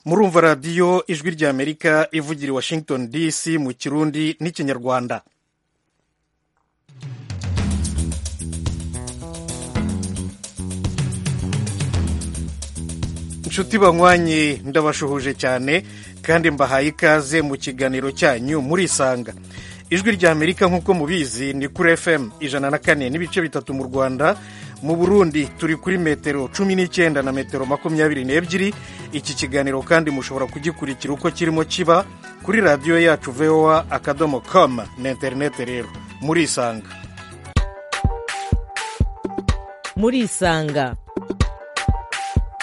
murumva radiyo ijwi rya amerika ivugira i washington dc mu kirundi n'ikinyarwanda inshuti banywanye ndabashuhuje cyane kandi mbahaye ikaze mu kiganiro cyanyu murisanga ijwi rya amerika nk'uko mubizi ni kuri fm ijana na kane n'ibice bitatu mu rwanda mu burundi turi kuri metero cumi n'icyenda na metero makumyabiri n'ebyiri iki kiganiro kandi mushobora kugikurikira uko kirimo kiba kuri radiyo yacu voa akadomo com na interinete rero murisanga murisanga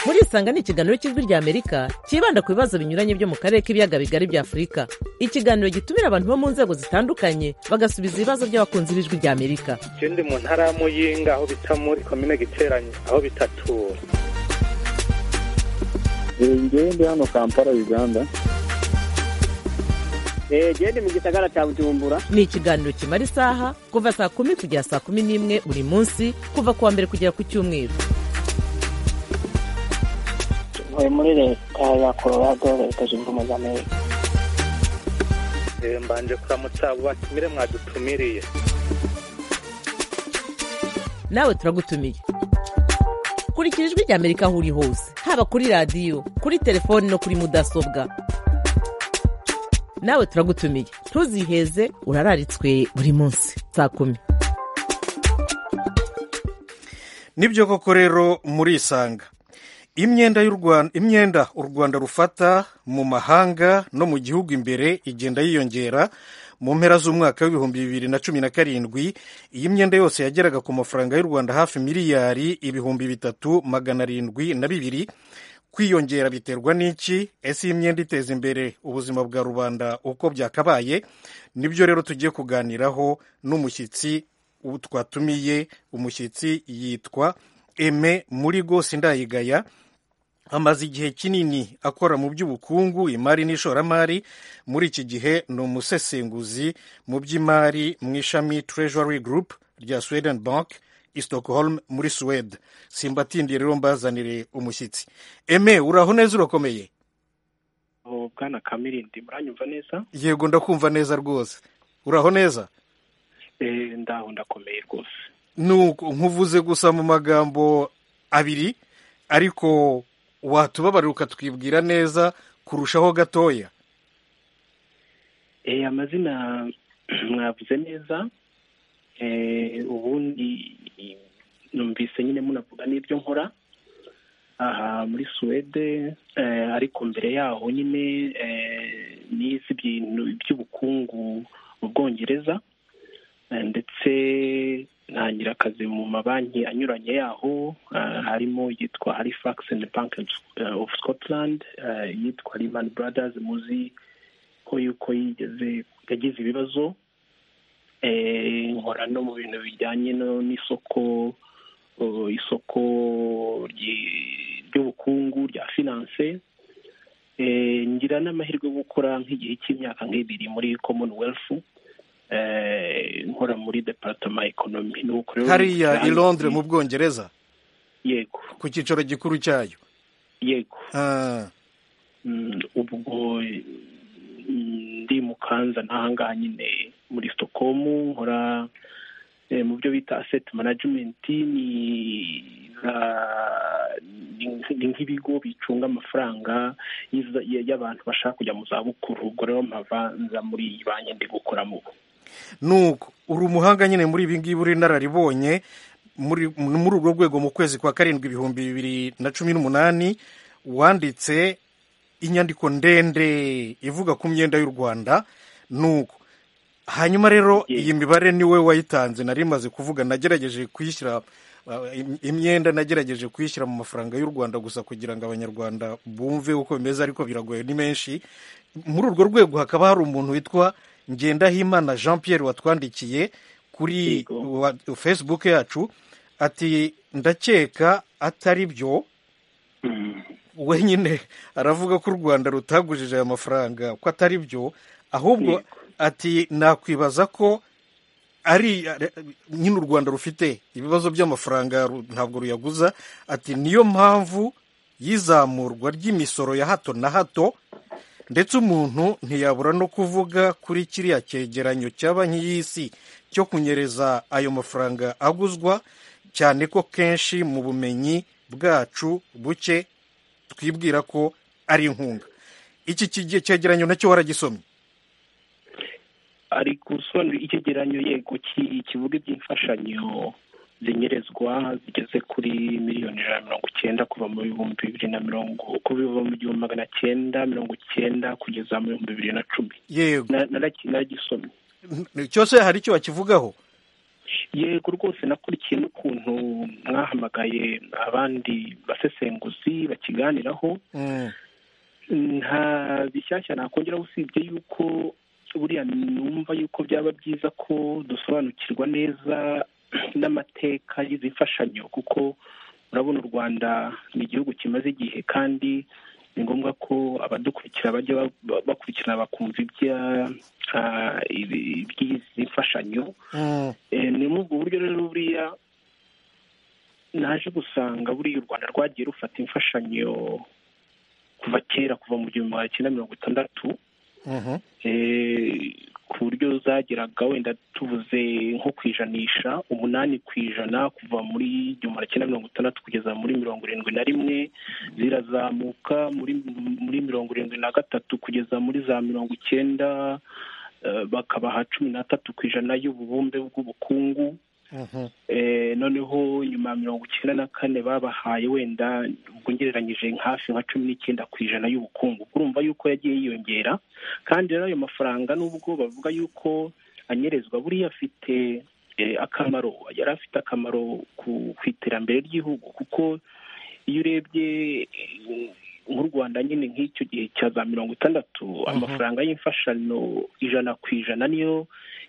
murisanga ni ikiganiro cy'ijwi rya amerika cyibanda ku bibazo binyuranye byo mu karere k'ibiyaga bigari bya afurika ikiganiro gitumira abantu bo mu nzego zitandukanye bagasubiza ibibazo by'abakunzi b'ijwi rya amerika ikindi mu ntara ya muyinga aho bita muri komine giteranye aho bitatura ngewe ndi hano kampala uganda gende mu gisagara cya bujumbura ni ikiganiro kimara isaha kuva saa kumi kugera saa kumi n'imwe buri munsi kuva ku wa mbere kugera ku cyumweru uyu muri leta ya colorado leta zunze ubumwe za amerika Eh, mbanje kuramutsa abo batumire mwadutumiriye nawe turagutumiye kurikira ijwi rya amerika aho uri hose haba kuri radiyo kuri telefoni no kuri mudasobwa nawe turagutumiye ntuziheze urararitswe buri munsi saa kumi nibyo koko rero murisanga imyenda y'u Rwanda- imyenda u rwanda rufata mu mahanga no mu gihugu imbere igenda yiyongera mu mpera z'umwaka w'ibihumbi bibiri na cumi na karindwi iyi myenda yose yageraga ku mafaranga y'u rwanda hafi miliyari ibihumbi bitatu magana arindwi na bibiri kwiyongera biterwa n'iki ese iyi myenda iteza imbere ubuzima bwa rubanda uko byakabaye nibyo rero tugiye kuganiraho n'umushyitsi ubu twatumiye umushyitsi yitwa eme murigo sindayigaya amaze igihe kinini akora mu by'ubukungu imari n'ishoramari muri iki gihe ni umusesenguzi mu by'imari mu ishami treasury group rya sweden bank i stockholm muri suwede simbatindiye rero mbazanire umushyitsi eme uraho neza urakomeye mu bwana kamirindi muranyumva neza yego ndakumva neza rwose uraho neza Eh, ndaho ndakomeye rwose nuko nkuvuze gusa mu magambo abiri ariko watubabarira ukatwibwira neza kurushaho gatoya Eh, amazina mwavuze neza Eh, ubundi numvise nyine munavuga n'ibyo nkora aha muri suwede eh, ariko mbere yaho nyine eh, nize ibintu by'ubukungu mu bwongereza Eh, ndetse ntangira akazi mu mabanki anyuranye yaho eh, harimo yitwa halifax and bank of scotland eh, yitwa lehman brothers muzi ko yuko yigeze yagize ibibazo Eh, nkora no mu bintu bijyanye no n'isoko uh, isoko ryi- ry'ubukungu rya finance Eh, ngira n'amahirwe yo gukora nk'igihe cy'imyaka nk'ibiri muri commonwealth Eh, nkora muri departama economy nuko rero hariya i londres mu bwongereza yego ku cyicaro gikuru cyayo yego Ah, Mm, ubwo mm, ndi mu kanza n'ahangaha nyine muri stockholm nkora eh, mu byo bita asset management ni za- ni- ni nk'ibigo bicunga amafaranga y'iza- y- y'abantu bashaka kujya mu zabukuru ubwo rero mpava nza muri iyi banki ndi gukoramo ubu nuko uri umuhanga nyine muri ibi ngibi uri inararibonye muri muri urwo rwego mu kwezi kwa karindwi ibihumbi bibiri na cumi n'umunani wanditse inyandiko ndende ivuga ku myenda y'u rwanda nuko hanyuma rero iyi mibare niwe wayitanze nari maze kuvuga nagerageje kuyishyira uh, im- imyenda nagerageje kuyishyira mu mafaranga y'u rwanda gusa kugira ngo abanyarwanda bumve uko bimeze ariko biragoye ni menshi muri urwo rwego hakaba hari umuntu witwa ngendahimana jean pierre watwandikiye kuri wa- facebook yacu ati ndakeka atari byo wenyine aravuga ko u rwanda rutagujije aya mafaranga ko atari byo ahubwo ati nakwibaza ko ari nyine u rwanda rufite ibibazo by'amafaranga ru- ntabwo ruyaguza ati niyo mpamvu y'izamurwa ry'imisoro ya hato na hato ndetse umuntu ntiyabura no kuvuga kuri kiriya cyegeranyo cya banki y'isi cyo kunyereza ayo mafaranga aguzwa cyane ko kenshi mu bumenyi bwacu buke twibwira ko ari inkunga iki kige- cyegeranyo nacyo waragisomye ari gusobanura icyegeranyo yego ki- kivuga iby'imfashanyo zinyerezwa zigeze kuri miliyoni ijana na mirongo icyenda kuva mu bihumbi bibiri na mirongo kuva mu gihumbi magana cyenda mirongo icyenda kugeza mu bihumbi bibiri na cumi yego Na- naraki- naragisomye cyose hari icyo bakivugaho yego rwose nakurikiye n'ukuntu mwahamagaye abandi basesenguzi bakiganiraho Mm, nta bishyashya nakongeraho usibye yuko buriya numva yuko byaba byiza ko dusobanukirwa neza n'amateka y'izi mfashanyo kuko urabona u rwanda ni igihugu kimaze igihe kandi ni ngombwa ko abadukurikira bajya ba- ba- bakurikirana bakumva ibya- ah, ibi- iby'izi mfashanyo mm, Eh, ni muri ubwo buryo rero buriya naje gusanga buriya u rwanda rwagiye rufata imfashanyo kuva kera kuva mu gihumbi magana cyenda mirongo itandatu mhm, eh, ku buryo zageraga wenda tuvuze nko ku ijanisha umunani ku ijana kuva muri igihumbi magana cyenda mirongo itandatu kugeza muri mirongo irindwi na rimwe zirazamuka muri muri mirongo irindwi na gatatu kugeza muri za mirongo icyenda eh, bakabaha cumi n'atatu ku ijana y'ububumbe bw'ubukungu mhm, Eh, noneho nyuma ya mirongo icyenda na kane babahaye wenda ubwo ngereranyije hafi nka cumi n'icyenda ku ijana y'ubukungu urumva yuko yagiye yiyongera kandi rero ayo mafaranga nubwo bavuga yuko anyerezwa buriya afite eh, akamaro yari afite akamaro ku, ku iterambere ry'igihugu kuko iyo urebye eh, nk'u rwanda nyine nk'icyo gihe cya za mirongo itandatu amafaranga y'imfashanyo ijana ku ijana niyo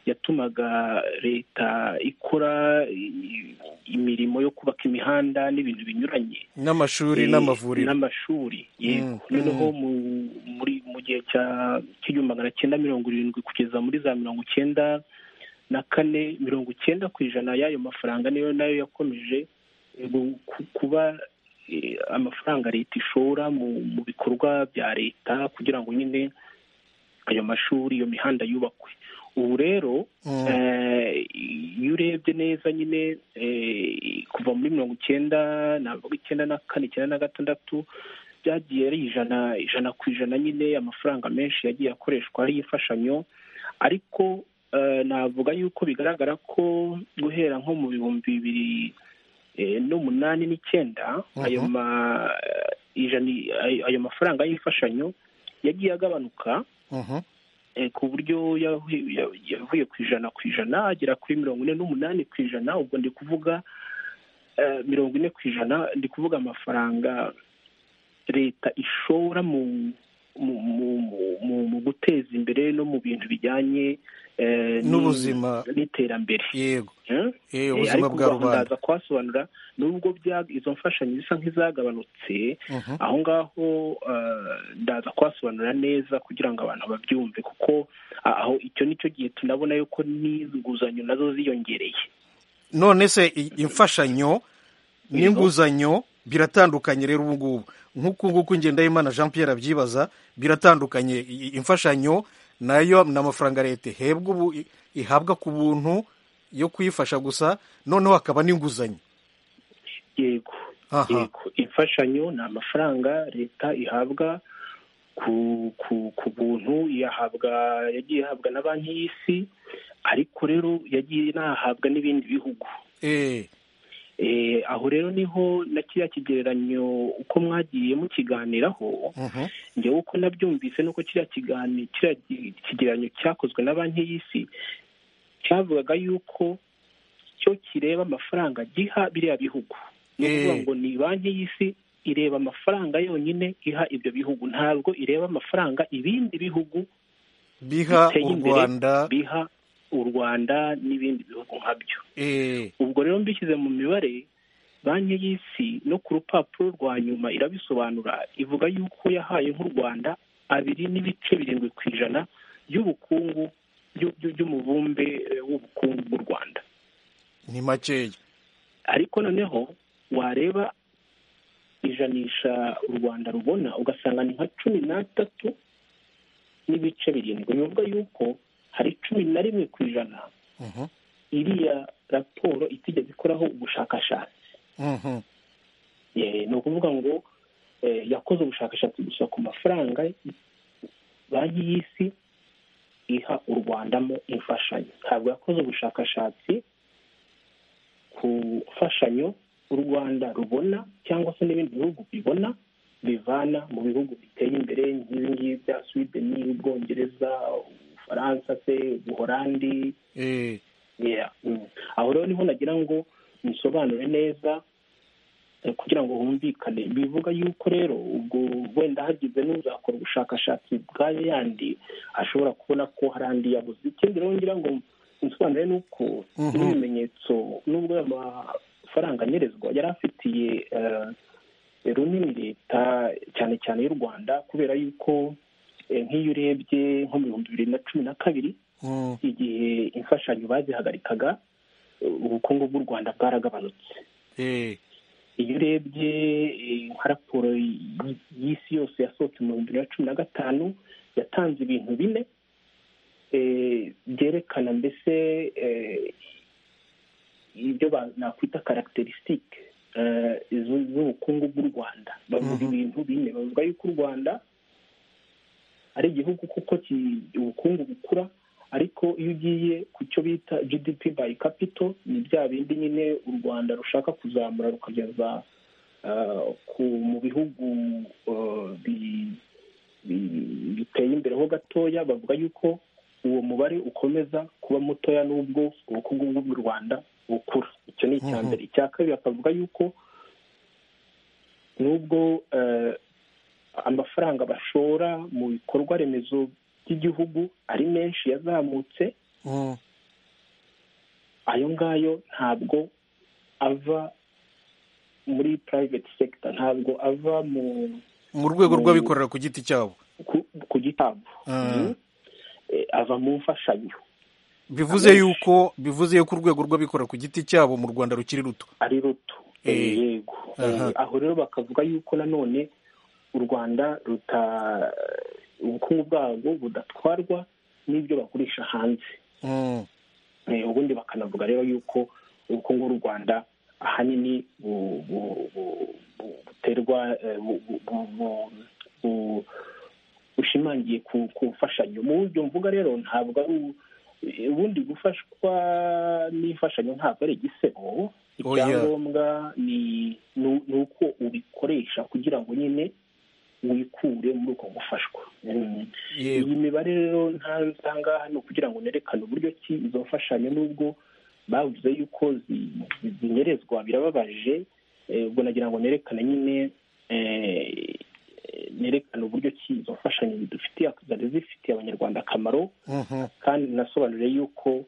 yatumaga leta ikora i- imirimo yo kubaka imihanda n'ibintu binyuranye n'amashuri Eh, n'amavuriro n'amashuri yego Mm, noneho mu- muri mu gihe cya cy'igihumbi magana cyenda mirongo irindwi kugeza muri za mirongo icyenda na kane mirongo icyenda ku ijana y'ayo mafaranga niyo nayo yakomeje eh, gu- ku- kuba eh, amafaranga leta ishora mu mu bikorwa bya leta kugira ngo nyine ayo mashuri iyo mihanda yubakwe ubu rero Mm. eh, iyo urebye neza nyine eh, kuva muri mirongo icyenda navuga icyenda na kane icyenda na gatandatu byagiye ari ijana ijana ku ijana nyine amafaranga menshi yagiye akoreshwa ari imfashanyo ariko eh, navuga yuko bigaragara ko guhera nko mu bihumbi bibiri eh, n'umunani n'icyenda ayo Mhm. ma- ijana- ayo- ayo mafaranga y'imfashanyo yagiye agabanuka mhm, eh, ku buryo yahu- ya- yavuye ku ijana ku ijana agera kuri mirongo ine n'umunani ku ijana ubwo ndi kuvuga eh, mirongo ine ku ijana ndi kuvuga amafaranga leta ishora mu mu, mu, mu- mu, mu guteza imbere no mu bintu bijyanye eh, ni- n'ubuzima n'iterambere yego Eh? eh, Eh, ubuzima ariko bwa ubwo aho rubanda ndaza kuhasobanura nubwo bya- izo mfashanyo zisa nk'izagabanutse Mhm, aho ngaho eh, ndaza kuhasobanura neza kugira ngo abantu babyumve kuko ah, aho icyo ni cyo gihe tunabona yuko n'inguzanyo nazo ziyongereye none se i- imfashanyo n'inguzanyo biratandukanye rero ubu ngubu nk'uku nguku ngendahimana jean pierre abyibaza biratandukanye I- i- imfashanyo nayo ni amafaranga leta ihebwa ubu i- ihabwa ku buntu yo kuyifasha gusa noneho hakaba n'inguzanyo yego aha yego imfashanyo ni amafaranga leta ihabwa ku ku ku buntu iyahabwa yagiye ihabwa na banki y'isi ariko rero yagiye inahabwa n'ibindi bihugu eh, Eh, aho rero niho na kiriya kigereranyo uko mwagiye mukiganiraho mhm, njyewe uko nabyumvise nuko kiriya kigani kiriya ki- kigereranyo cyakozwe na banki y'isi cyavugaga yuko cyo kireba amafaranga giha biriya bihugu ni ukuvuga Eh. ngo ni banki y'isi ireba amafaranga yonyine iha ibyo bihugu ntabwo ireba amafaranga ibindi bihugu biha biteye u imbere. rwanda biha u rwanda n'ibindi bihugu nkabyo eh, ubwo rero mbishyize mu mibare banki y'isi no ku rupapuro rwa nyuma irabisobanura ivuga yuko yahaye nk'u rwanda abiri n'ibice birindwi ku ijana by'ubukungu by'u- by'u- by'umubumbe eh, w'ubukungu bw'u rwanda ni makeya ariko noneho wareba ijanisha u rwanda rubona ugasanga ni nka cumi n'atatu n'ibice birindwi ni ukuvuga yuko hari cumi na rimwe ku ijana Mhm. iriya raporo itigeze ikoraho ubushakashatsi Mhm. Eh, ni ukuvuga ngo eh, yakoze ubushakashatsi gusa ku mafaranga banki y'isi iha u rwandamo imfashanyo ntabwo yakoze ubushakashatsi ku mfashanyo u rwanda rubona cyangwa se n'ibindi bihugu bibona bivana mu bihugu biteye imbere nk'ibingibi bya sweden ubwongereza ubufaransa se ubuholandi Eh, Yeah. Mm. aho rero niho nagira ngo nsobanure neza eh, kugira ngo humvikane bivuga yuko rero ubwo wenda hagize n'uzakora ubushakashatsi bwa yandi ashobora kubona ko hari andi yabuze ikindi rero ngira ngo nsobanure ni uko Mhm. n'ibimenyetso n'ubwo aya mafaranga anyerezwa yari afitiye eh, runini leta cyane cyane y'u rwanda kubera yuko eh, nk'iyo urebye nko mu bihumbi bibiri na cumi na kabiri mm, igihe imfashanyo bazihagarikaga ubukungu bw'u rwanda bwaragabanutse eh, iyo urebye eh, nka raporo y- y'isi yose yasohotse mu bihumbi bibiri na cumi na gatanu yatanze ibintu bine eh, byerekana mbese eh, ibyo ba- nakwita karacterisitike z'ubukungu bw'u rwanda bavuga Mhm. ibintu bine bavuga yuko u rwanda ari igihugu kuko ki- ubukungu bukura ariko iyo ugiye ku cyo bita gdp by capital ni bya bindi nyine u rwanda rushaka kuzamura rukageza ah, ku mu bihugu ah, bi- bi- biteye imbere ho gatoya bavuga yuko uwo mubare ukomeza kuba mutoya n'ubwo ubukungu bw'u rwanda bukura icyo ni icya Mhm. mbere icya kabiri bakavuga yuko nubwo eh, amafaranga bashora mu bikorwa remezo by'igihugu ari menshi yazamutse mm, ayo ngayo ntabwo ava muri private sector ntabwo ava mu mu rwego Mm. rw'abikorera ku giti cyabo ku, ku gitabo Ah. Mhm. Eh, ava mu mfashanyo bivuze Abenshi. yuko bivuze yuko urwego rw'abikorera ku giti cyabo mu rwanda rukiri ruto ari ruto Eh. Eh, yego Aha. Eh, aho rero bakavuga yuko nanone u rwanda ruta ubukungu bwabwo budatwarwa n'ibyo bagurisha hanze Mm, Eh, ubundi bakanavuga rero y'uko ubukungu bw'u rwanda ahanini bu- bu- bu- bu- buterwa eh, bu- bu- bu- bu- bu- bushimangiye ku ku mfashanyo mu buryo mvuga rero ntabwo ari u- eh, ubundi gufashwa n'imfashanyo ntabwo ari igisebo Oya. icyangombwa ni ni- ni uko ubikoresha kugira ngo nyine wikure muri uko gufashwa Mm yego iyi mibare rero ntanze ahangaha ni ukugira ngo nerekane uburyo ki izo mfashanyo n'ubwo bavuze yuko zi- zi- zinyerezwa birababaje eh, ubwo nagira ngo nerekane nyine eh, nerekane uburyo ki izo mfashanyo zidufitiye zari zifitiye abanyarwanda akamaro Mhm, kandi nasobanuriye yuko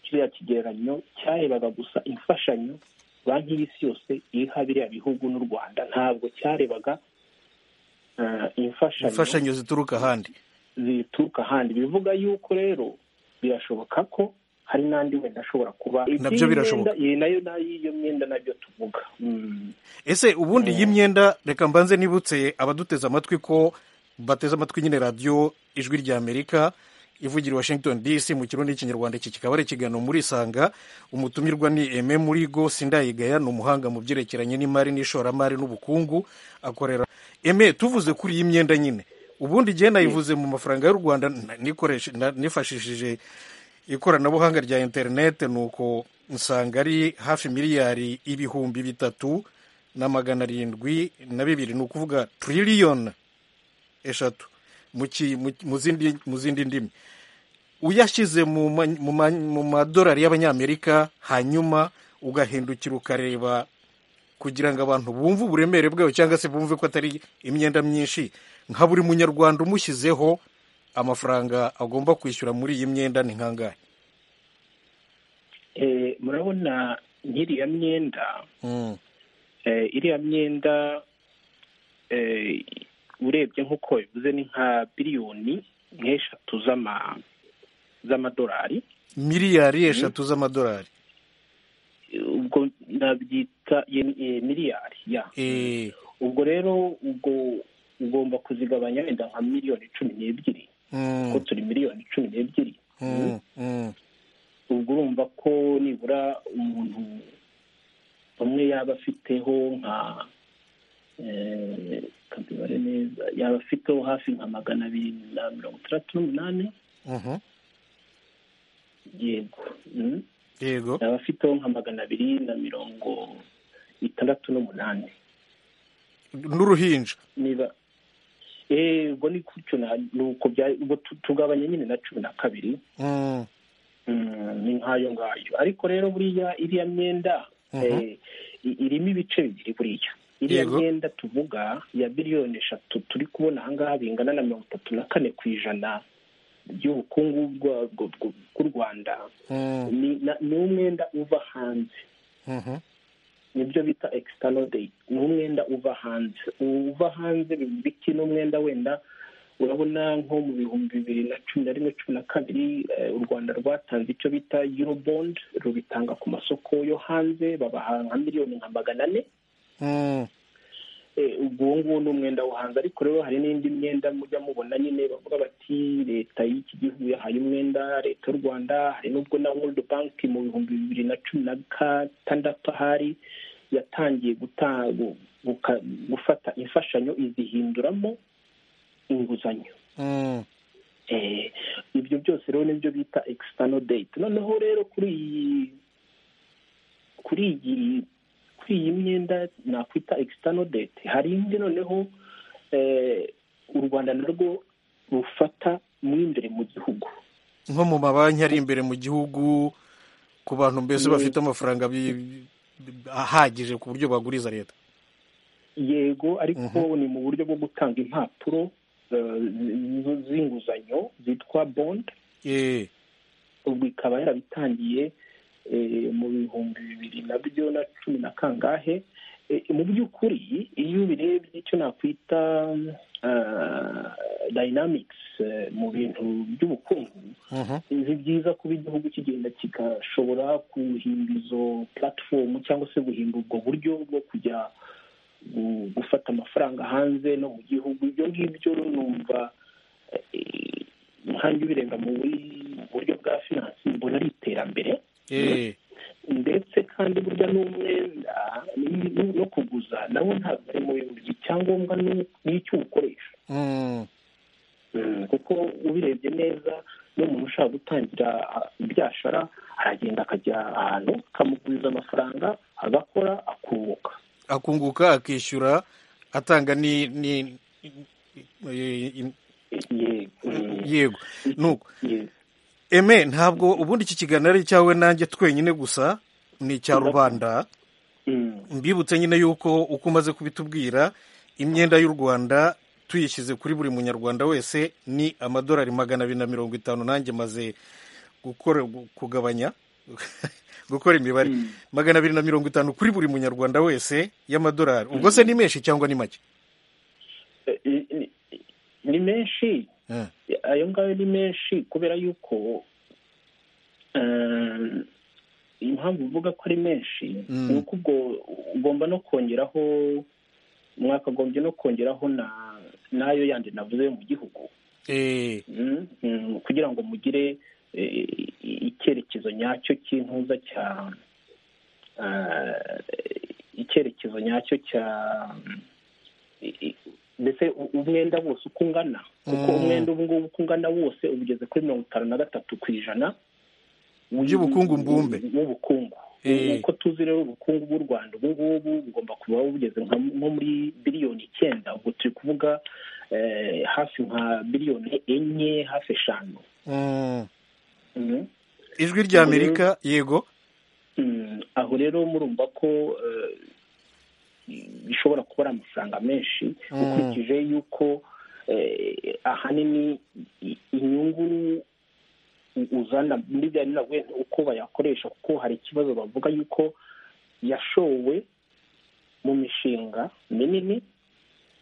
kiriya kigereranyo cyarebaga gusa imfashanyo banki y'isi yose iha biriya bihugu n'u rwanda ntabwo cyarebaga eh, imfashanyo imfashanyo zituruka ahandi zituruka ahandi bivuga yuko rero birashoboka ko hari n'andi wenda ashobora kuba Nabyo Iby'iyi birashoboka. myenda- iyi nayo nayo iyo myenda nabyo tuvuga Mm. ese ubundi iyi myenda reka mbanze nibutse abaduteze amatwi ko bateze amatwi nyine radiyo ijwi ry'amerika ivugira i washington dc mu kirundi n'ikinyarwanda iki kikaba ari ikiganiro muri isanga umutumirwa ni eme murigo sindayigaya ni umuhanga mu byerekeranye n'imari n'ishoramari n'ubukungu akorera eme tuvuze kuri iyi myenda nyine ubundi igihe nayivuze mu mafaranga y'u rwanda na- nikoreshe- na- nifashishije ikoranabuhanga rya interineti ni uko nsanga ari hafi miliyari ibihumbi bitatu na magana arindwi na bibiri ni ukuvuga tiririyoni eshatu mu ki- mu- mu zindi- mu zindi ndimi uyashyize mu ma- mu ma- mu madolari y'abanyamerika hanyuma ugahindukira ukareba kugira ngo abantu bumve uburemere bwayo cyangwa se bumve ko atari imyenda myinshi nka buri munyarwanda umushyizeho amafaranga agomba kwishyura muri iyi myenda ni nkangahe Eh, murabona nk'iriya myenda Mm, eh, iriya myenda eh, urebye nk'uko bivuze ni nka biliyoni nk'eshatu z'ama- z'amadolari miliyari eshatu z'amadolari ubwo nabyita yen- eh, miliyari ya Eh, ubwo rero ubwo ugomba kuzigabanya wenda nka miliyoni cumi n'ebyiri mm, kuko turi miliyoni cumi n'ebyiri mm, mm. ubwo urumva ko nibura umuntu umwe yaba afiteho nka eh, reka mbibare neza yaba afiteho hafi nka magana abiri na mirongo itandatu n'umunani Mhm. yego mm. yego yaba afiteho nka magana abiri na mirongo itandatu n'umunani n'uruhinja niba eh, ubwo ni gutyo na- ni uko bya- ubwo tu- tugabanya nyine na cumi na kabiri Mm, Mm, ni nk'ayo ngayo ariko rero buriya iriya myenda Mhm. eh, i- irimo ibice bibiri buriya iriya Yego. myenda tuvuga ya biliyoni eshatu turi kubona ahangaha bingana na mirongo itatu na kane ku ijana by'ubukungu bwa- bw- bw- bw'u rwanda mm, ni na- ni umwenda uva hanze mhm. nibyo bita external day ni umwenda uva hanze uva hanze biki n'umwenda wenda urabona nko mu bihumbi bibiri na cumi na rimwe cumi na kabiri eh, u rwanda rwatanze icyo bita eurobond rubitanga ku masoko yo hanze babaha nka miliyoni nka magana ane Mm, Eh, ubwo uwo nguwo ni umwenda wo hanze ariko rero hari n'indi myenda mujya mubona nyine bavuga bati leta y'iki gihugu yahaye umwenda leta y'u rwanda hari n'ubwo na world bank mu bihumbi bibiri na cumi na gatandatu ahari yatangiye guta- gu- guka- gufata imfashanyo izihinduramo inguzanyo mm, Eh, ibyo byose rero nibyo bita external date noneho rero kuri iyi kuri iyi kuri iyi myenda nakwita external date hari indi noneho eh, u rwanda narwo rufata mu imbere mu gihugu nko mu mabanki ari imbere mu gihugu ku bantu mbese Ni- bafite amafaranga bi- bi- ahagije ku buryo baguriza leta yego ariko ni mu buryo bwo gutanga impapuro eh, z- z'inguzanyo zitwa bond Eh, ubwo ikaba yarabitangiye eh, mu bihumbi bibiri nabyo na cumi na kangahe Eh, mu by'ukuri iyo ubirebye icyo nakwita ah, dynamics eh, mu bintu by'ubukungu mhm. ni byiza kuba igihugu kigenda kigashobora guhimba izo platform cyangwa se guhimba ubwo buryo bwo kujya gu- gufata amafaranga hanze no mu gihugu ibyo ngibyo numva eh, nkanjye ubirenga mu bu- buryo bwa finance mbona ari iterambere Eh, ndetse kandi burya n'umwenda ni- ni- no kuguza nawo ntabwo ari mu bintu by'icyangombwa ni- ni icyo uwukoresha mm, kuko ubirebye neza n'umuntu ushaka gutangira ah, ibyashara aragenda akajya ahantu akamuguriza amafaranga agakora akunguka akunguka akishyura atanga ni ni eh, im- Ye- mm, yego nuko ye- eme ntabwo ubundi iki kiganiro ari icyawe nanjye twenyine gusa ni icya rubanda mm, mbibutse nyine yuko uko umaze kubitubwira imyenda y'u rwanda tuyishyize kuri buri munyarwanda wese ni amadolari magana abiri na mirongo itanu nanjye maze gukora gu- kugabanya gukora imibare magana abiri na mirongo itanu kuri buri munyarwanda wese y'amadolari ubwo se ni menshi cyangwa ni make eh, ni- ni menshi Eh, ayo ngayo ni menshi kubera yuko eh, impamvu uvuga ko ari menshi Mm. ni uko ubwo ugomba no kongeraho mwakagombye no kongeraho na n'ayo yandi navuze yo mu gihugu eh, Mm, mm, kugira ngo mugire eh, icyerekezo nyacyo cy'intuza cya ah, icyerekezo nyacyo cya i- i- mbese u- umwenda wose uko ungana kuko Mm. umwenda ubu ngubu uko ungana wose ubigeze kuri mirongo itanu na gatatu ku ijana By'ubukungu mbumbe. w'ubukungu Eh. uko tuzi rero ubukungu bw'u rwanda ubu ngubu bugomba kuba bugeze nka- nko muri biliyoni icyenda ubwo turi kuvuga eh, hafi nka biliyoni enye hafi eshanu mm. Mhm. ijwi rya amerika yego Mm, aho rero murumva ko eh, bishobora kuba ari amafaranga menshi Mm. ukurikije yuko eh, ahanini i- inyungu uzana muri bya nyina wenda uko bayakoresha kuko hari ikibazo bavuga yuko yashowe mu mishinga minini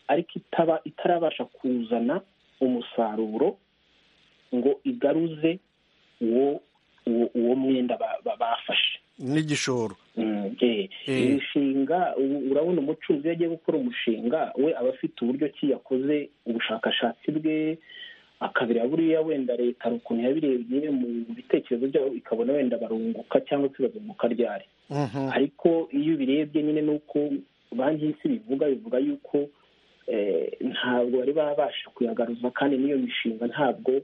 ariko itaba itarabasha kuzana umusaruro ngo igaruze uwo uwo, uwo mwenda ba- ba- bafashe n'igishoro Mm, eh, imishinga u- urabona umucuruzi iyo agiye gukora umushinga we aba afite uburyo ki yakoze ubushakashatsi bwe akabira buriya wenda leta hari ukuntu yabirebye mu bitekerezo byabo ikabona wenda barunguka cyangwa se bazunguka ryari Mhm. ariko iyo ubirebye nyine ni uko banki y'isi bivuga bivuga yuko eh, ntabwo bari babasha kuyagaruza kandi n'iyo mishinga ntabwo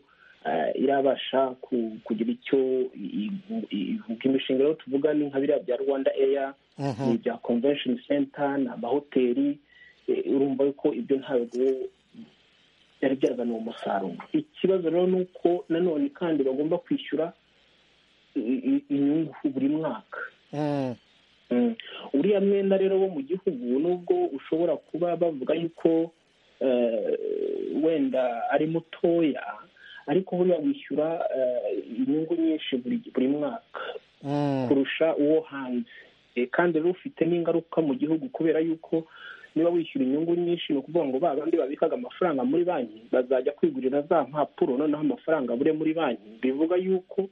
eh, irabasha ku- kugira icyo i- i- ivuga imishinga rero tuvuga ni nka biriya bya rwanda eya Mhm. ni ibya convention center ni amahoteli eh, urumva yuko ibyo ntabwo byari byazaniye umusaruro ikibazo rero ni uko nanone kandi bagomba kwishyura i- i- inyungu buri mwaka Mm. Mm. uriya mwenda rero wo mu gihugu nubwo ushobora kuba bavuga yuko eh, wenda ari mutoya ariko buriya wishyura eh, inyungu nyinshi buri buri mwaka Mm. kurusha uwo hanze Eh, kandi rero ufite n'ingaruka mu gihugu kubera yuko niba wishyura inyungu nyinshi ni ukuvuga ngo ba bandi babikaga amafaranga muri banki bazajya kwigurira za mpapuro noneho amafaranga abure muri banki bivuga yuko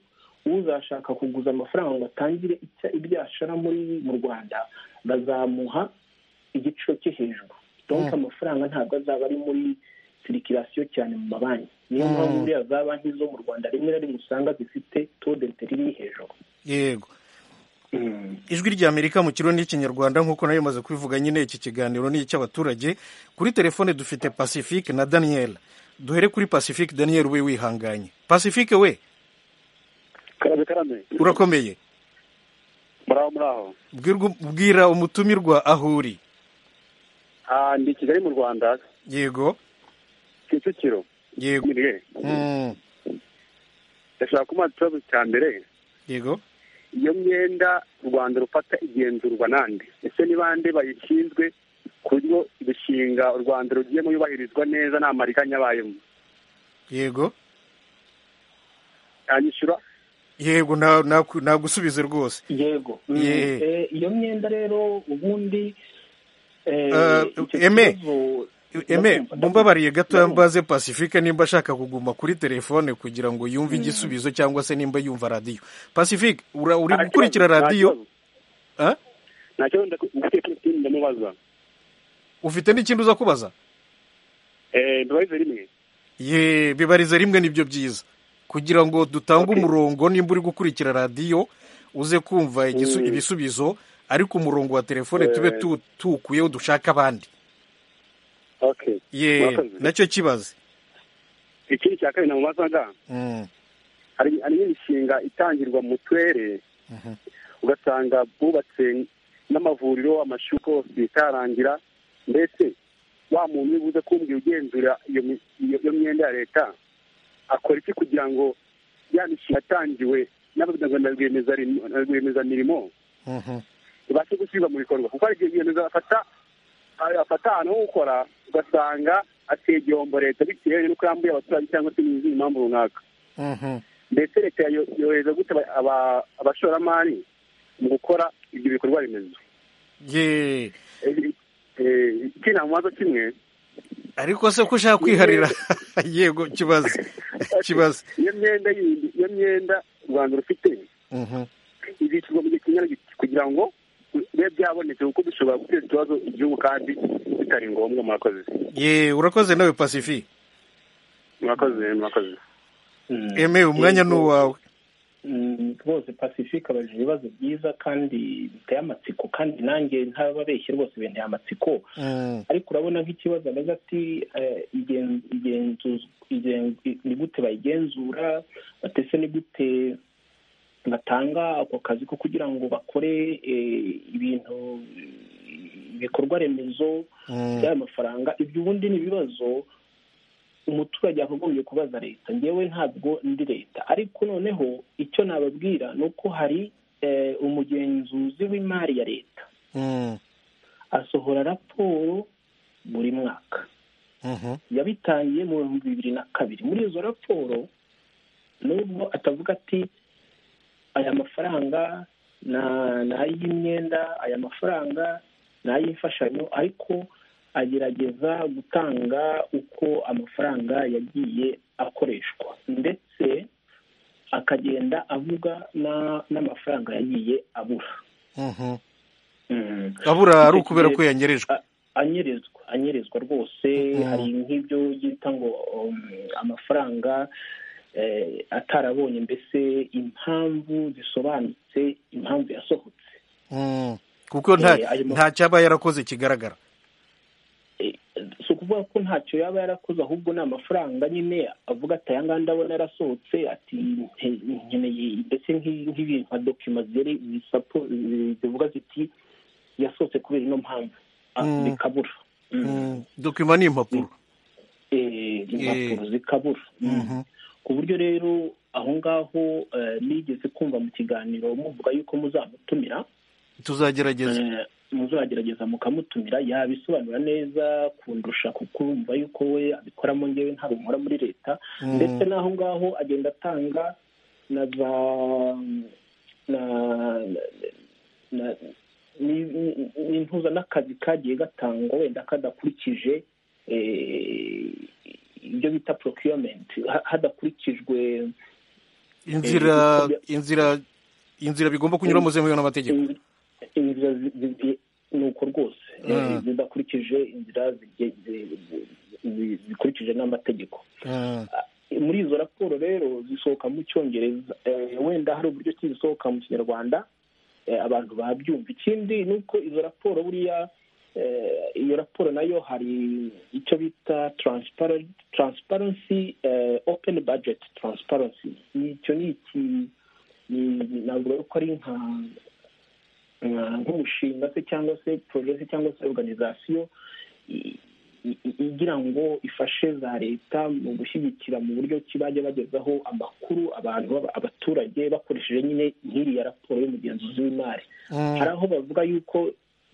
uzashaka kuguza amafaranga ngo atangire icya- ibyo yashora muri mu rwanda bazamuha igiciro cyo hejuru donke amafaranga ntabwo azaba ari muri sirikirasiyo cyane mu mabanki niyo Mm. mpamvu buriya za banki zo mu rwanda rimwe na rimwe usanga zifite todete riri hejuru yego ijwi ry'amerika mu kiro n'ikinyarwanda nk'uko nayo imaze kubivuga nyine iki kiganiro ni icy'abaturage kuri telefone dufite pacifique na daniel duhere kuri pacifique daniel we wihanganye pacifique we karabe karame urakomeye muraho muraho Bwirwa- bwira umutumirwa aho uri ah ndi kigali mu rwanda yego kicukiro yego mirwe Mm. ndashaka kuba ikibazo cya mbere yego iyo myenda u rwanda rufata igenzurwa nande ese ni bande bayishinzwe ku buryo imishinga u rwanda rugiyemo yubahirizwa neza nta mariganya abayemo yego yanyishyura yego na- na- nagusubize rwose yego Mm. Yeah. Eh, iyo myenda rero ubundi eh, Eh, icyo Aimé, kibazo- eme Ndakumva, mumbabariye gato ndakumva. mbaze pacifique nimba ashaka kuguma kuri telefone kugira ngo yumve igisubizo cyangwa se nimba yumva radiyo pacifique ura- uri Nta gukurikira kibazo, nta radiyo kibazo. nta kibazo ndaku- ndatekeye ikindi ndamubaza ufite n'ikindi uza kubaza Eh, mbabarize rimwe ye bibarize rimwe nibyo byiza kugira ngo dutange Okay. umurongo nimba uri gukurikira radiyo uze kumva igisu- Mm. ibisubizo ariko umurongo wa telefone Eh. tube tu- tuwukuyeho dushake abandi okay ye Murakoze. nacyo kibaze ikindi cya kabiri namubazaga Mm, hari hari n'imishinga itangirwa mu turere mhm. ugasanga bubatse n'amavuriro amashuri yose itarangira mbese wa muntu uri buze kumbwira ugenzura iyo mi- iyo- iyo myenda ya leta akora iki kugira ngo ya mishinga yatangiwe n'abaganga na rwiyemezarim- na rwiyemezamirimo Mhm. ibashe gushyirwa mu bikorwa kuko hari igihe rwiyemezamirimo afata afata ahantu ho gukora ugasanga ateye igihombo leta bitewe n'uko yambuye abaturage cyangwa se n'izindi mpamvu runaka Mhm. mbese leta yo- yohereza gute aba- aba- abashoramari mu gukora ibyo bikorwa remezo ye Eh, eh, iki namubaza kimwe ariko se ko ushaka kwiharira yego kibaze kibaze iyo myenda yindi iyo myenda u rwanda rufite Mhm. ibikirwa mu gihe kingana giti kugira ngo bibe byabonetse kuko bishobora guteza ikibazo igihugu kandi bitari ngombwa murakoze ye urakoze nawe pacifique murakoze murakoze Mm. eme umwanya ni Yego. uwawe Mm, rwose pacifique abajije ibibazo byiza kandi biteye amatsiko kandi nanjye ntababeshye rwose binteye amatsiko Mm, ariko urabona nk'ikibazo ameze ati eh, igen- igenzu- igen- i- ni gute bayigenzura batese ni gute batanga ako kazi ko kugira ngo bakore eh, ibintu ibikorwa remezo mm. by'ayo mafaranga ibyo ubundi ni ibibazo umuturage yakagombye kubaza leta ngewe ntabwo ndi leta ariko noneho icyo nababwira ni uko hari eh, umugenzuzi w'imari ya leta Mm, asohora raporo buri mwaka mhm. yabitangiye mu bihumbi bibiri na kabiri muri izo raporo nubwo atavuga ati aya mafaranga na ni ay'imyenda aya mafaranga ni ay'imfashanyo ariko agerageza gutanga uko amafaranga yagiye akoreshwa ndetse akagenda avuga na- n'amafaranga yagiye abura Mhm. abura ari ukubera ko yanyerejwe A- anyerezwa anyerezwa rwose hari nk'ibyo yita ngo um, amafaranga eh, atarabonye mbese impamvu zisobanutse impamvu yasohotse Mm. kuko nta Eh, ayo ma- nta cyaba yarakoze kigaragara Eh, si ukuvuga ko ntacyo yaba yarakoze ahubwo ni amafaranga nyine avuga ati aya ngaya ndabona yarasohotse ati "Nte- nkeneye ndetse nk'i- nk'ibintu nka dokima ziri zisapo zi- zivuga ziti yasohotse kubera ino mpamvu Ah, Mm. bikabura Mm. Mm, dokima ni impapuro Eh, impapuro zikabura Mm. Mhm. ku buryo rero aho ngaho eh, nigeze kumva mu kiganiro muvuga yuko muzamutumira tuzagerageza Eh, muzagerageza mukamutumira yabisobanura neza kundusha kuko urumva yuko we abikoramo ngewe ntabwo nkora muri leta Mm. ndetse n'aho ngaho agenda atanga na za na na ni- ni- n'intuza n'akazi kagiye gatangwa wenda kadakurikije eh, ibyo bita procurement ha- hadakurikijwe inzira eh, inzira inzira bigomba kunyuramo zemewe n'amategeko In- inzira zi- zi- zi- ni uko rwose Mm. zidakurikije inzira zige- zi- zi- zikurikije n'amategeko Mm. Eh, muri izo raporo rero zisohoka mu cyongereza Eh, wenda hari uburyo ki zisohoka mu kinyarwanda eh, abantu babyumva ikindi ni uko izo raporo buriya eh, iyo raporo nayo hari icyo bita transparent- transparency eh, open budget transparency icyo ni iki ni- ni- navuga ko ari nka nka- nk'umushinga se cyangwa se porojegisi cyangwa se organizasiyo i- i- i- igira ngo ifashe za leta mu gushyigikira mu buryo ki bajya bagezaho amakuru abantu b'aba- abaturage bakoresheje nyine nk'iriya raporo y'umugenzuzi w'imari Mm. hari aho bavuga yuko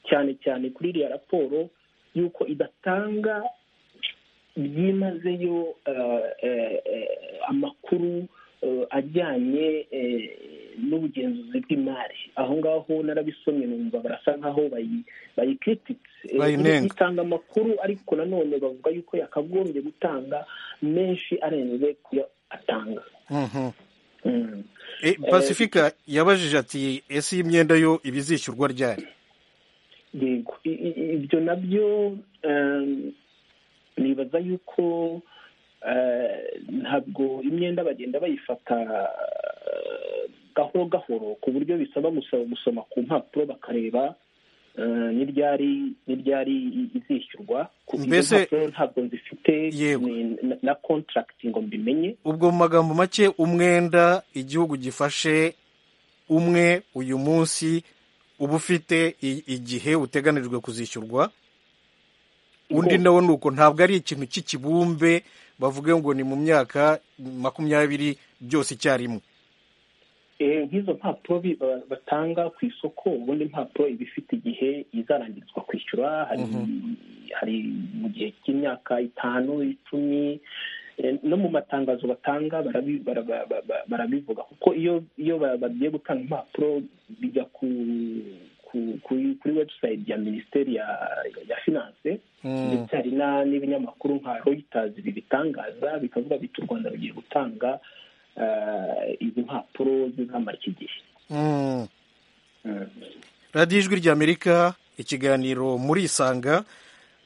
cyane cyane kuri iriya raporo yuko idatanga byimazeyo eh, eh, eh, amakuru eh, ajyanye eh, n'ubugenzuzi bw'imari aho ngaho narabisomye numva barasa nkaho bayi- bayikirititse Eh, Bayinenga. itanga amakuru ariko nanone bavuga yuko yakagombye gutanga menshi arenze kuyo atanga Mhm. Mm. Eh, pasifika yabajije ati ese iyi myenda yo iba izishyurwa ryari yego I- i- ibyo nabyo em, nibaza yuko eh, ntabwo imyenda bagenda bayifata eh, gahoro gahoro ku buryo bisaba gusaba gusoma ku mpapuro bakareba eh, ni ryari ni ryari i- izishyurwa Ku- izo Mbese- mpapuro ntabwo nzifite Yego. ni- na- na contract ngo mbimenye ubwo mu magambo make umwenda igihugu gifashe umwe uyu munsi uba ufite i- igihe uteganijwe kuzishyurwa undi Ubwo- nawo ni uko ntabwo ari ikintu cy'ikibumbe bavuge ngo ni mu myaka makumyabiri byose icyarimwe Eh, nk'izo mpapuro bi- ba- batanga ku isoko ubundi impapuro iba ifite igihe izarangirizwa kwishyura hari hari mu gihe cy'imyaka itanu icumi Eh, no mu matangazo batanga barabi- bara- ba- ba- ba- barabivuga kuko iyo iyo ba- bagiye gutanga impapuro bijya ku ku- kuri kuri webusayiti ya minisiteri ya ya finance Mm. ndetse hari na- n'ibinyamakuru nka Reuters bibitangaza bikavuga biti u Rwanda rugiye gutanga eh, izi mpapuro zizamara iki gihe Mm. radiyo ijwi ry'amerika ikiganiro murisanga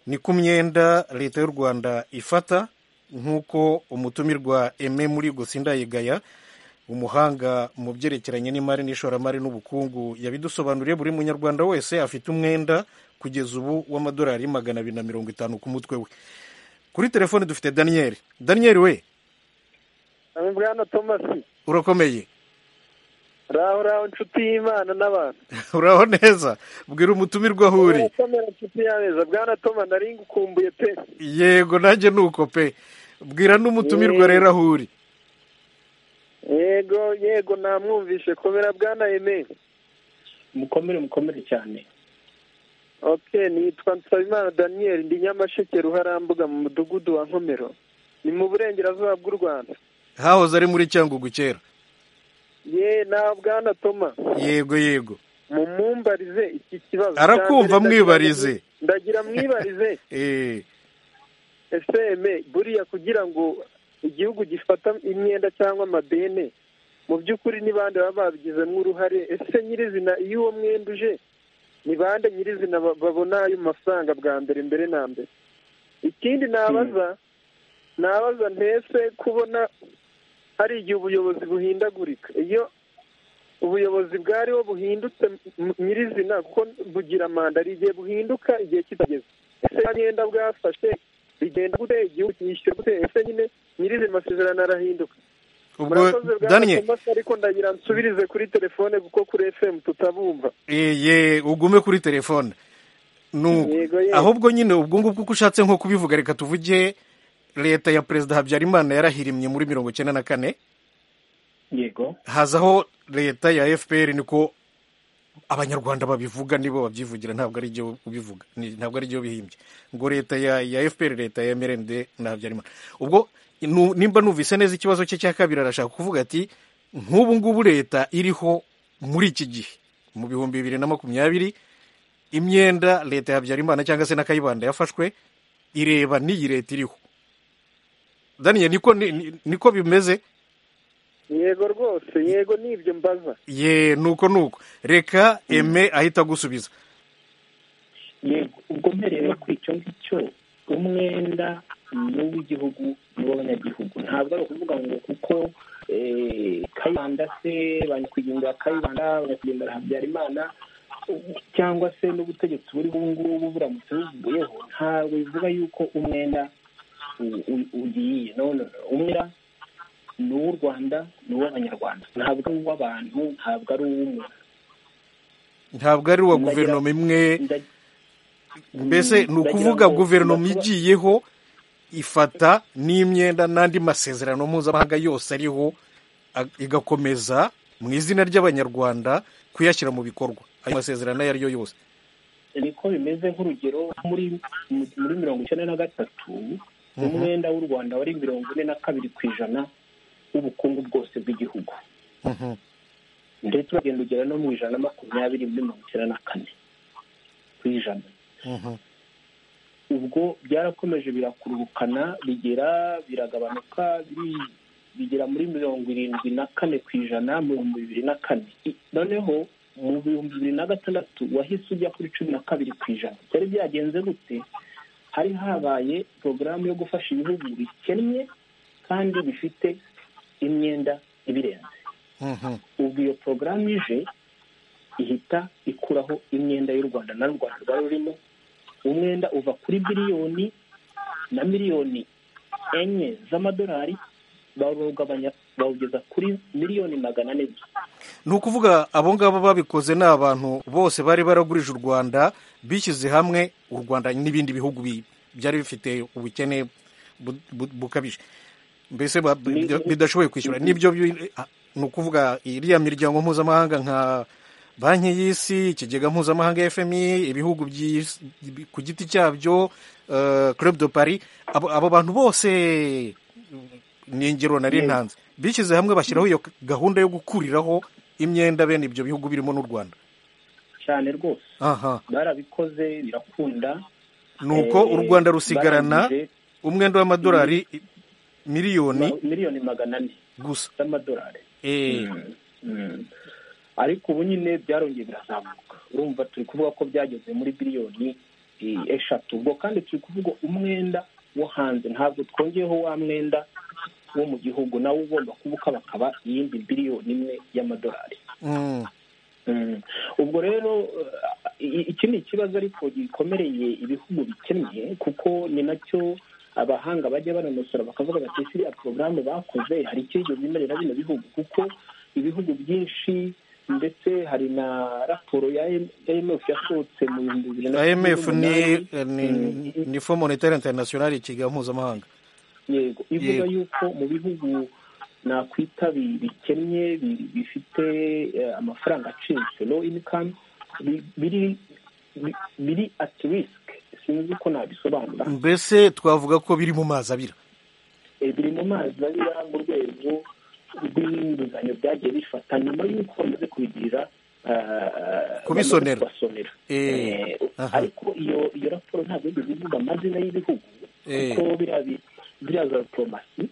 ni ku myenda leta y'u rwanda ifata nk'uko umutumirwa eme muri gusindayigaya umuhanga mu byerekeranye n'imari n'ishoramari n'ubukungu yabidusobanuriye buri munyarwanda wese afite umwenda kugeza ubu w'amadolari magana abiri na mirongo itanu ku mutwe we kuri telefone dufite daniyeli daniyeli we Aba bwana tomasi urakomeye raho raho inshuti y'imana n'abantu uraho neza bwira umutumirwa aho uri Bwana Tomasi, inshuti y'abeza bwana toma nari ngukumbuye pe yego nanjye ni uko pe bwira n'umutumirwa rero aho uri yego yego namwumvishe komera bwana eme mukomere mukomere cyane ok nitwa nsabimana daniyeli ndi nyamasheke ruharambuga mu mudugudu wa nkomero ni mu burengerazuba bw'u rwanda hahoze ari muri cyangugu kera ye nawe bwana toma yego yego mumumbarize iki kibazo Arakumva, Cya mbere ndagira- mwibarize. ndagira mwibarize Eh, eseme buriya kugira ngo igihugu gifata imyenda cyangwa amadene mu by'ukuri ni bande baba babigizemo uruhare ese nyirizina iyo uwo mwenda uje ni bande nyirizina ba- babona ayo mafaranga bwa mbere mbere na mbere ikindi nabaza nabaza ntese kubona hari igihe ubuyobozi buhindagurika iyo ubuyobozi bwariho buhindutse m- nyirizina kuko bugira manda hari igihe buhinduka igihe kitageze ese bagenda bwafashe bigenda gute igihugu cyishyura gute ese nyine nyirizina amasezerano arahinduka ubwo murakoze daniel bwana thomas ariko ndagira nsubirize kuri telefone kuko kuri fm tutabumva ye ugume kuri telefone nuko Yego, yego. ahubwo nyine ubwo ngubwo uko ushatse nko kubivuga reka tuvuge leta ya perezida habyarimana yarahirimye muri mirongo icyenda na kane yego hazaho leta ya fpr niko abanyarwanda babivuga nibo babyivugira ntabwo ari byo ubivuga ni- ntabwo ari byo bihimbye ngo leta ya, ya fpr leta ya mrnd na habyarimana ubwo nu- nimba numvise neza ikibazo cye cya kabiri arashaka kuvuga ati nk'ubu ngubu leta iriho muri iki gihe mu bihumbi bibiri na makumyabiri imyenda leta ya habyarimana cyangwa se na kayibanda yafashwe ireba n'iyi leta iriho daniel niko, ni- ni- niko bimeze yego rwose yego ni ibyo mbaza ye nuko nuko reka eme ahita agusubiza yego ubwo mbereye kuri icyo ngicyo umwenda ni uw'igihugu ni uw'abanyagihugu ntabwo ari ukuvuga ngo kuko eh, kayibanda se ba nyakwigendera kayibanda ba nyakwigendera habyarimana u- cyangwa se n'ubutegetsi buriho ubu ngubu buramutse buvuyeho ntabwo bivuga yuko umwenda u- u- ugiye no no no. umwenda ni uw'u rwanda ni uw'abanyarwanda ntabwo ari uw'abantu ntabwo ari uw'umuntu ntabwo ari uwa Ndagira- guverinoma imwe Nda- mbese ni ndagira ukuvuga ngo guverinoma ndakuba- igiyeho ifata n'imyenda n'andi masezerano mpuzamahanga yose ariho a- igakomeza mu izina ry'abanyarwanda kuyashyira mu bikorwa ayo masezerano ayo ari yo yose niko bimeze nk'urugero muri mu- muri mirongo icyenda na gatatu umwenda w'u rwanda wari mirongo ine na kabiri ku ijana w'ubukungu bwose bw'igihugu Mhm. ndetse uragenda ugera no mu ijana na makumyabiri muri mirongo icyenda na kane ku ijana Mhm. ubwo byarakomeje birakururukana bigera biragabanuka biri- bigera muri mirongo irindwi na kane ku ijana mu bihumbi bibiri na kane I- noneho mu bihumbi bibiri na gatandatu wahise ujya kuri cumi na kabiri ku ijana byari byagenze gute hari habaye porogaramu yo gufasha ibihugu bikennye kandi bifite imyenda ibirenze Mhm. ubwo iyo porogaramu ije ihita ikuraho imyenda y'u rwanda na rwanda rwari rurimo umwenda uva kuri biliyoni na miliyoni enye z'amadolari bawugabanya bawugeza kuri miliyoni magana ane gusa ni ukuvuga abo ngabo babikoze ni abantu bose bari baragurije u rwanda bishyize hamwe u rwanda n'ibindi bihugu bi- byari bifite ubukene bu- bu- bukabije mbese ba- Ni- bida- bidashoboye kwishyura nibyo bi- ah, ni ukuvuga iriya miryango mpuzamahanga nka banki y'isi ikigega mpuzamahanga fmi ibihugu by'isi- bi- ku giti cyabyo eh, club de paris abo abo bantu bose ni ingero nari Yego. ntanze bishyize hamwe bashyiraho iyo gahunda yo gukuriraho imyenda bene ibyo bihugu birimo n'u rwanda cyane rwose aha barabikoze birakunda nuko Eh, u rwanda rusigarana barangije umwenda w'amadolari miliyoni ma- miliyoni magana ane gusa z'amadolari Eh, Mm, mm. ariko ubu nyine byarongeye birazamuka urumva turi kuvuga ko byageze muri biliyoni eh, eshatu ubwo kandi turi kuvuga umwenda wo hanze ntabwo twongeyeho wa mwenda wo mu gihugu nawo ugomba kuba ukabakaba iyindi biliyoni imwe y'amadolari mm, Mm. ubwo rero eh, i- iki ni ikibazo ariko gikomereye ibihugu bikennye kuko ni nacyo abahanga bajya banonosora bakavuga bati ese iriya porogaramu bakoze hari icyo yigeze imerera bino bihugu kuko ibihugu byinshi ndetse hari na raporo ya imf yasohotse mu bihumbi bibiri na cumi imf ni n'umunani. ni- Mm. ni fo monetaire internationale ikigega mpuzamahanga yego Yego. ivuga yuko mu bihugu nakwita bi- bikennye bi- bifite eh, amafaranga acitse low income bi- biri bi- biri at risk sinzi uko nabisobanura mbese twavuga ko biri mu mazi abira Eh, biri mu mazi abira mu rwego rw'inguzanyo byagiye bifata nyuma y'uko bamaze kubigirira ah, Kubisonera. bamaze kubasonera Eh, Eh, aha. ariko iyo iyo raporo ntabwo yigeze ivuga amazina y'ibihugu Eh. kuko biriya bi- biriya za diplomasi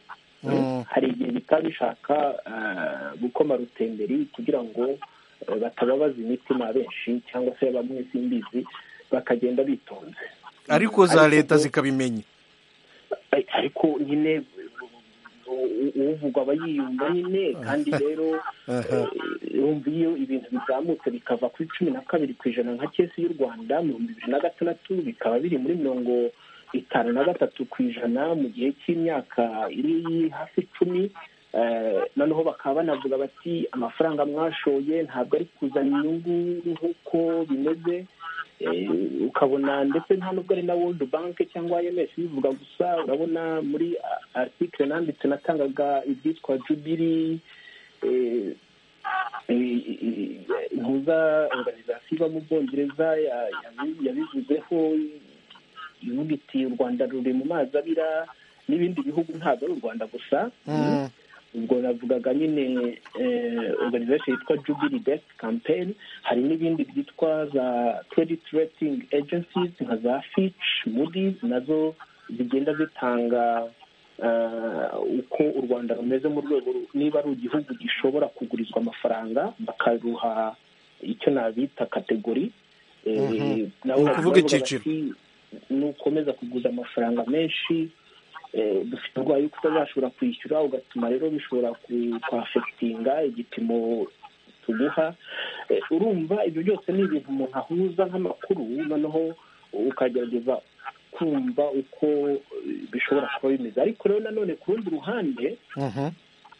Mm. hari igihe bitaba bishaka ah, gukoma rutemberi kugira ngo batababaza imitima benshi cyangwa se bamwe simbizi bakagenda bitonze ariko za leta zikabimenya ariko nyine uvuga aba yiyumva nyine kandi rero wumva iyo ibintu bizamutse bikava kuri cumi na kabiri ku ijana nka kesi y'u rwanda mu bihumbi bibiri na gatandatu bikaba biri muri mirongo itanu na gatatu ku ijana mu gihe cy'imyaka iri hafi icumi noneho bakaba banavuga bati amafaranga mwashoye ntabwo ari kuzana inyungu nk'uko bimeze ukabona ndetse nta nubwo ari na world bank cyangwa imf bivuga gusa urabona muri article nanditse natangaga ibyitwa jubiri impuza organization iba mu bwongereza yabivuzeho ivuga iti u rwanda ruri mu mazi abira n'ibindi bihugu ntabwo ari u rwanda gusa ubwo navugaga nyine organization yitwa jubiri best campaign hari n'ibindi byitwa za credit rating agencies nka za fitch moody's nazo zigenda zitanga uko u rwanda rumeze mu rwego niba ari igihugu gishobora kugurizwa amafaranga bakaruha icyo nabita kategori ni ukuvuga icyiciro nukomeza kuguza amafaranga menshi dufite uburwayi bwo kutazashobora kwishyura ugatuma rero bishobora kwafegitinga igipimo tuguha urumva ibyo byose ni ibintu umuntu ahuza nk'amakuru noneho ukagerageza kumva uko bishobora kuba bimeze ariko rero nanone ku rundi ruhande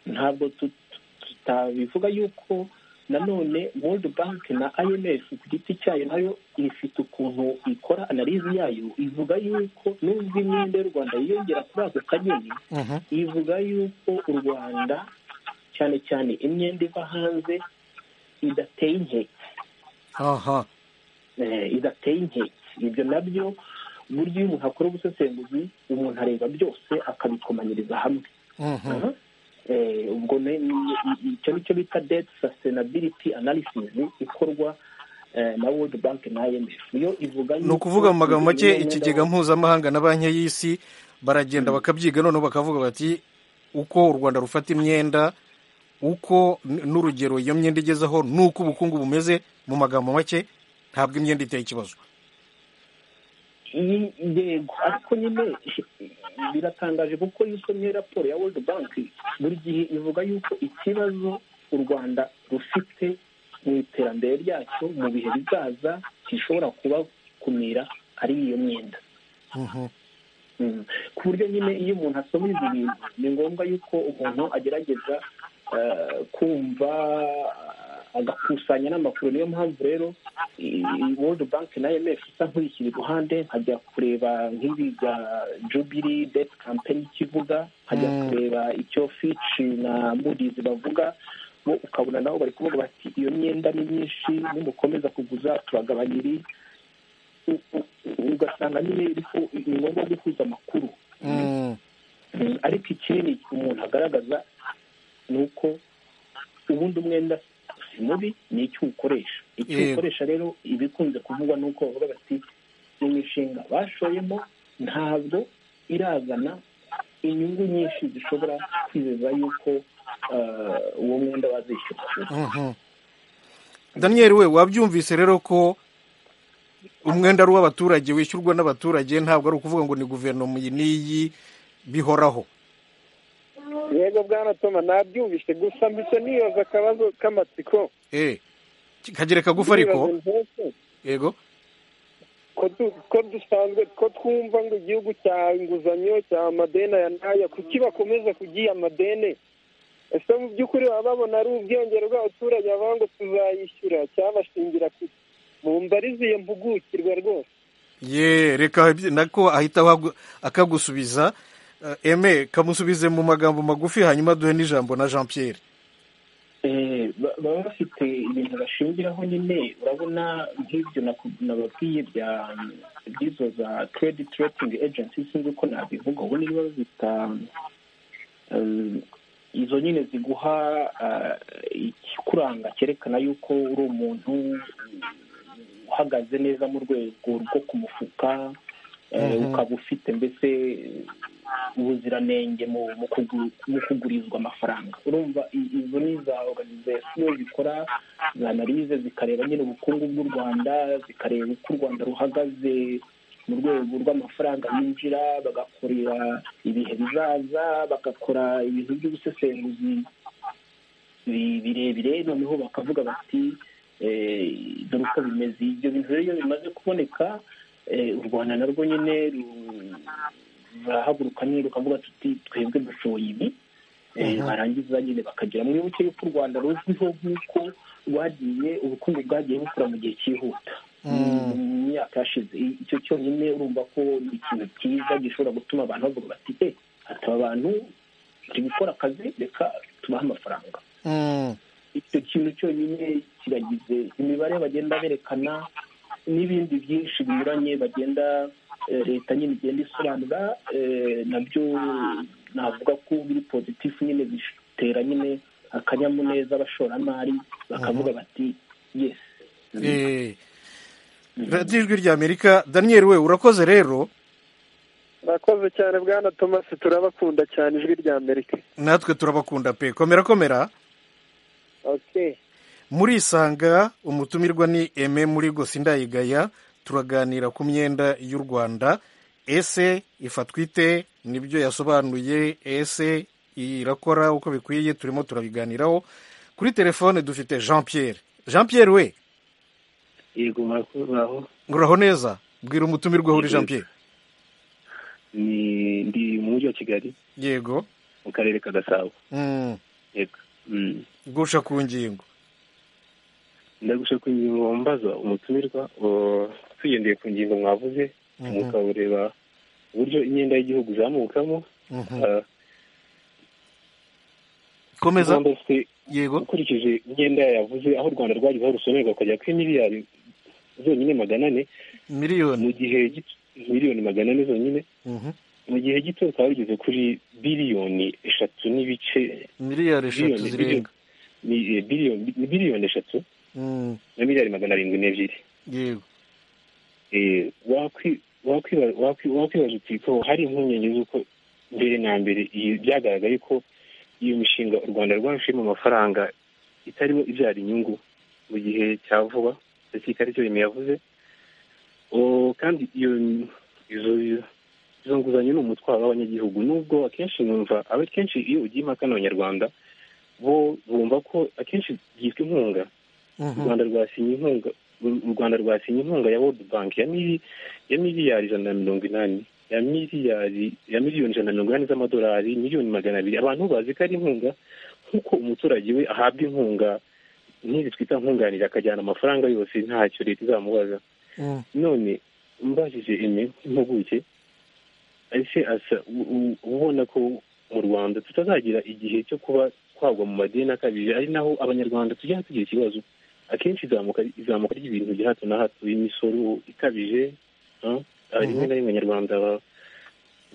ntabwo tutabivuga yuko nanone world bank na imf ku giti cyayo nayo ifite ukuntu ikora analize yayo ivuga y'uko nubwo imyenda y'u rwanda yiyongera kuri ako kanyoni ivuga y'uko u rwanda cyane cyane imyenda iva hanze idateye inkeke idateye inkeke ibyo nabyo burya iyo umuntu akora ubusesenguzi umuntu areba byose akabikomanyiriza hamwe ubwo icyo ni cyo bita deti sastenabiliti analisizi ikorwa na world bank na imf iyo ivuga ni ukuvuga mu magambo make ikigega mpuzamahanga na banki y'isi baragenda bakabyiga noneho bakavuga bati uko u rwanda rufata imyenda uko n'urugero iyo myenda igezeho n'uko ubukungu bumeze mu magambo make ntabwo imyenda iteye ikibazo yego ariko nyine biratangaje kuko iyo usomye raporo ya world bank buri gihe ivuga yuko ikibazo u rwanda rufite mu iterambere ryacyo mu bihe bizaza gishobora kubakumira ari iyo myenda ku buryo nyine iyo umuntu asoma izi bintu ni ngombwa yuko umuntu agerageza kumva agakusanya n'amakuru niyo mpamvu rero world bank na imf isa nk'uyishyira iruhande nkajya kureba nk'ibi bya jubiri deti kampani kivuga nkajya kureba icyo fici na mudizi bavuga bo ukabona nabo bari kuvuga bati iyo myenda ni myinshi nimukomeza kuguza turagabanya iri ugasanga nyine ni ngombwa guhuza amakuru ariko ikinini umuntu agaragaza ni uko ubundi umwenda si mubi ni icyo uwukoresha icyo uwukoresha rero ibikunze kuvugwa ni uko bavuga bati imishinga bashoyemo ntabwo irazana inyungu nyinshi zishobora kwizeza yuko uwo mwenda bazishyura daniel we wabyumvise rero ko umwenda ari uw'abaturage wishyurwa n'abaturage ntabwo ari ukuvuga ngo ni guverinoma iyi n'iyi bihoraho yego bwana toma nabyumvise gusa mbese nibaza akabazo k'amatsiko kagere kagufa ariko yego ko dusanzwe ko twumva ngo igihugu cya inguzanyo cya amadeni aya n'aya kuki bakomeza kugiha amadeni ese mu by'ukuri baba babona ari ubwiyongere bw'abaturage bavuga ngo tuzayishyura cyabashingira bumva ari iziyo mpugukirwa rwose ye reka nako ahita akagusubiza eme kamusubize mu magambo magufi hanyuma duhe n'ijambo na jean pierre baba bafite ibintu bashingiraho nyine urabona nk'ibyo nababwiye by'izo za credit rating agency sinzi uko nabivuga ubu niba bazita izo nyine ziguha ikikuranga cyerekana yuko uri umuntu uhagaze neza mu rwego rwo ku mufuka ukaba ufite mbese ubuziranenge mu mu kugu- mu kugurizwa amafaranga urumva i- izo ni za organization zikora za analize zikareba nyine ubukungu bw'u rwanda zikareba uko u rwanda ruhagaze mu rwego rw'amafaranga yinjira bagakorera ibihe bizaza bagakora ibintu by'ubusesenguzi bi- birebire noneho bakavuga bati eh, dore uko bimeze ibyo bintu rero iyo bimaze kuboneka eh, u rwanda narwo nyine ru- rurahaguruka nyine rukavuga tuti twebwe dushoboye ibi Eh, barangiza nyine bakagera mwibuke yuko u rwanda ruzwiho nk'uko rwagiye ubukungu bwagiye bukura mu gihe cyihuta mu myaka yashize I- icyo cyonyine urumva ko ni ikintu cyiza gishobora gutuma abantu bavuga bati e hataba abantu turi gukora akazi reka tubahe amafaranga Mm. icyo kintu cyonyine kiragize imibare bagenda berekana n'ibindi byinshi binyuranye bagenda eh, leta nyine igenda isobanura eh, nabyo navuga ko biri pozitifu nyine bitera nyine akanyamuneza abashoramari bakavuga bati yes Eh, radiyo ijwi rya amerika daniel we urakoze rero murakoze cyane bwana thomas turabakunda cyane ijwi rya amerika natwe turabakunda pe komera komera okay murisanga umutumirwa ni eme muri gose indayigaya turaganira ku myenda y'u rwanda ese ifatwa ite nibyo yasobanuye ese irakora uko bikwiye turimo turabiganiraho kuri telefone dufite jean pierre jean pierre we yego murakozaho nguraho neza bwira umutumirwa aho uri jean pierre ni ndi mu mujyi wa kigali yego mu karere ka gasabo Mm, yego Mm. gusha ku ngingo ndagusha ku ngingo wambaza umutumirwa o- tugendeye ku ngingo mwavuze mukabureba uburyo imyenda y'igihugu izamukamo Mhm. Ah, komeza Rwanda rufite- yego ukurikije imyenda yavuze aho u rwanda rwagize aho rusomerwa ukajya kuri miliyari zonyine magana ane mu miliyoni gihe gito- miliyoni magana ane zonyine Mhm. mu gihe gito rukaba rugeze kuri biliyoni eshatu n'ibice miliyari eshatu Miliyoni, zirenga ni eh, biliyoni ni biliyoni eshatu Mm, na miliyari magana arindwi n'ebyiri yego Eh, wakwi- wakwiba- wakwi- wakwibaza uti ko hari impungenge z'uko mbere na mbere iyi- byagaragaye ko iyo mishinga u rwanda rwashimo amafaranga itarimo ibyara inyungu mu gihe cya vuba ndetse ikari cyo rimwe yavuze O, kandi iyo izo izo nguzanyo ni umutwaro w'abanyagihugu nubwo akenshi numva aba kenshi iyo ugiye impaka n'abanyarwanda bo bumva ko akenshi byitwa inkunga u Mhm. rwanda rwasinye inkunga u rwanda rwasinye inkunga ya world bank ya mili- ya miliyari ijana na mirongo inani ya miliyari ya miliyoni ijana na mirongo inani z'amadolari miliyoni magana abiri abantu bazi ko ari inkunga nk'uko umuturage we ahabwa inkunga nk'izi twita nkunganire akajyana amafaranga yose ntacyo leta izamubaza Mm. none mbajije eme nk'impuguke ese asa u- u- ubona ko mu rwanda tutazagira igihe cyo kuba twagwa mu madeni akabije ari naho abanyarwanda tujya tugira ikibazo akenshi izamuka izamuka ry'ibintu bya hato na hato imisoro ikabije ah, ah, rimwe na rimwe abanyarwanda ba-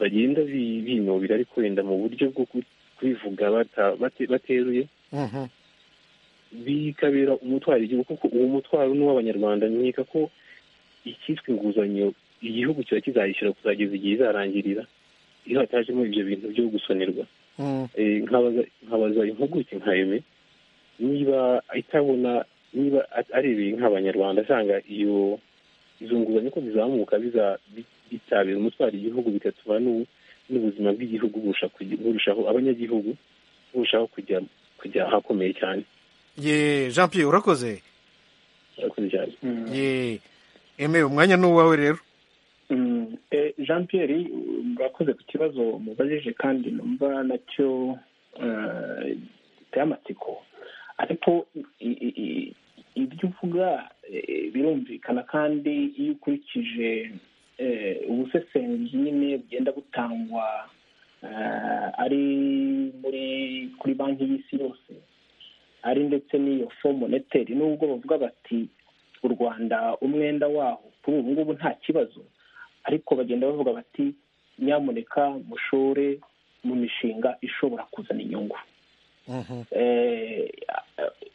bagenda bi- binubira ariko wenda mu buryo bwo ku- kubivuga bata- bate- bateruye Mhm. bikabera umutwaro igihugu kuko uwo mutwaro ni uw'abanyarwanda nkeka ko icyitwa inguzanyo igihugu kiba kizayishyura kuzageza igihe izarangirira iyo hatajemo ibyo bintu byo gusonerwa Mm. Eh, nkabaza nkabaza impuguke nka eme niba itabona niba at- arebeye nk'abanyarwanda asanga iyo izo nguzanyo ko zizamuka biza- bi- bitabira umutwaro igihugu bigatuma n'u- n'ubuzima bw'igihugu burusha kugi- burushaho abanyagihugu burushaho kujya kujya ahakomeye cyane ye jean pierre urakoze Murakoze cyane ye eme umwanya ni uwawe rero Mm, eh, jean pierre murakoze ku kibazo mubajije kandi numva nacyo eh, giteye amatsiko ariko i- i- i- ibyo uvuga eh, birumvikana kandi iyo ukurikije eh, ubusesenguzi nyine bugenda butangwa eh, ari muri kuri banki y'isi yose ari ndetse n'iyo fo moneteri nubwo bavuga bati u rwanda umwenda waho kuri ubu ngubu nta kibazo ariko bagenda bavuga bati nyamuneka mushore mu mishinga ishobora kuzana inyungu Mhm. Eh,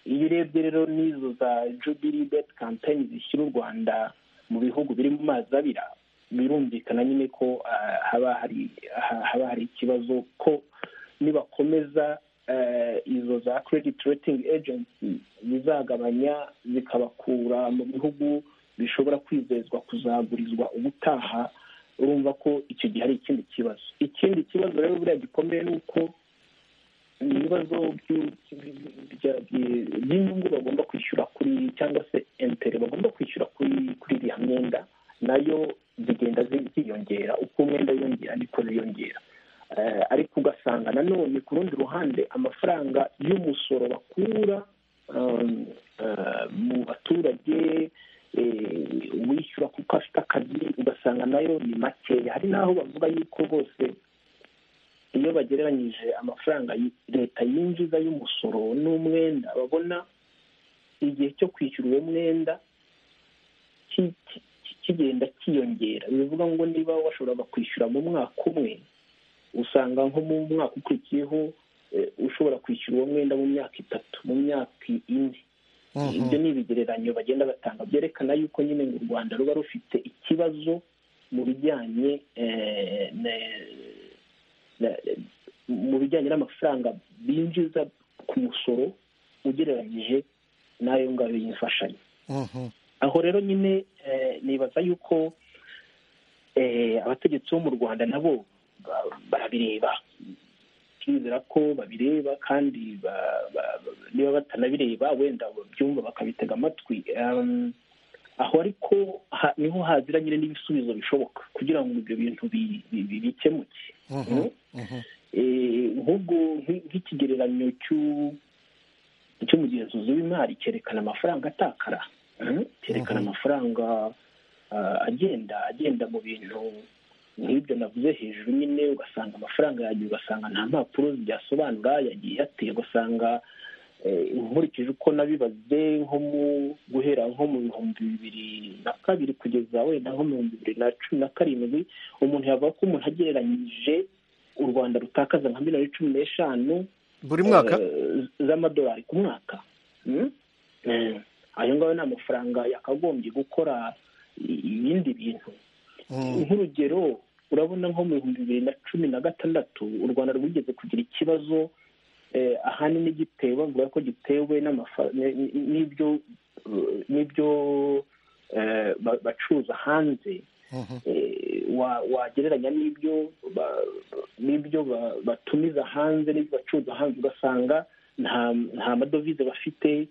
iyo urebye rero n'izo za jubili beti kampeyini zishyira u rwanda mu bihugu biri mu mazi abira birumvikana nyine ko haba hari haba hari ikibazo ko nibakomeza izo za credit rating agency zizagabanya zikabakura mu bihugu bishobora kwizezwa kuzagurizwa ubutaha urumva ko icyo gihe ari ikindi kibazo ikindi kibazo rero buriya gikomeye ni uko ibibazo by'inyungu bagomba kwishyura kuri cyangwa se entere bagomba kwishyura kuri kuri iriya myenda nayo zigenda ziyongera uko umwenda yiyongera niko ziyongera ariko ugasanga nanone ku rundi ruhande amafaranga y'umusoro bakura mu baturage wishyura kuko afite akazi ugasanga nayo ni makeya hari n'aho bavuga yuko bose iyo bagereranyije amafaranga leta yinjiza y'umusoro n'umwenda babona igihe cyo kwishyura uwo mwenda kigenda cyiyongera bivuga ngo niba washoboraga kwishyura mu mwaka umwe usanga nko mu mwaka ukurikiyeho ushobora kwishyura uwo mwenda mu myaka itatu mu myaka ine ibyo ni ibigereranyo bagenda batanga byerekana yuko nyine ngo u rwanda ruba rufite ikibazo mu bijyanye mu bijyanye n'amafaranga binjiza ku musoro ugereranyije n'ayo ngayo y'imfashanyo aho rero nyine nibaza yuko abategetsi bo mu rwanda nabo barabireba turizera ko babireba kandi niba batanabireba wenda babyumva bakabitega amatwi aho ariko niho hazira nyine n'ibisubizo bishoboka kugira ngo ibyo bintu bikemuke nk'ubwo nk'ikigereranyo cy'umugenzuzi w'imari cyerekana amafaranga atakara cyerekana amafaranga agenda agenda mu bintu nk'ibyo navuze hejuru nyine ugasanga amafaranga yagiye ugasanga nta mpapuro ziyasobanura yagiye yateye ugasanga nkurikije uko nabibaze nko mu guhera nko mu bihumbi bibiri na kabiri kugeza wenda nko mu bihumbi bibiri na cumi na karindwi umuntu yavuga ko umuntu agereranyije u rwanda rutakaza nka miliyoni cumi n'eshanu buri mwaka z'amadolari ku mwaka ayo ngayo ni amafaranga yakagombye gukora ibindi bintu nk'urugero urabona nko mu bihumbi bibiri na cumi na gatandatu u rwanda rwigeze kugira ikibazo ahanini gitewe bavuga ko gitewe n'ibyo n'ibyo bacuruza hanze wagereranya n'ibyo n'ibyo batumiza hanze n'ibyo bacuruza hanze ugasanga nta madovize bafite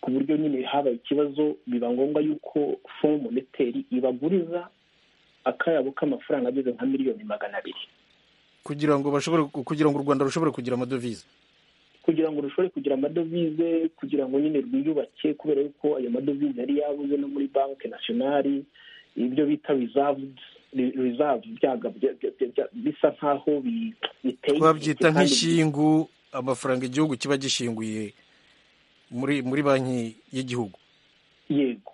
ku buryo nyine habaye ikibazo biba ngombwa yuko fomu moneteri ibaguriza akayabo k'amafaranga ageze nka miliyoni magana abiri kugira ngo bashobore kugira ngo u rwanda rushobore kugira amadovize kugira ngo rushobore kugira amadovize kugira ngo nyine rwiyubake kubera yuko ayo madovize yari yabuze no muri banki nasiyonari ibyo bita rizavu bisa nk'aho biteye twabyita nk'ishingu amafaranga igihugu kiba gishinguye muri muri banki y'igihugu yego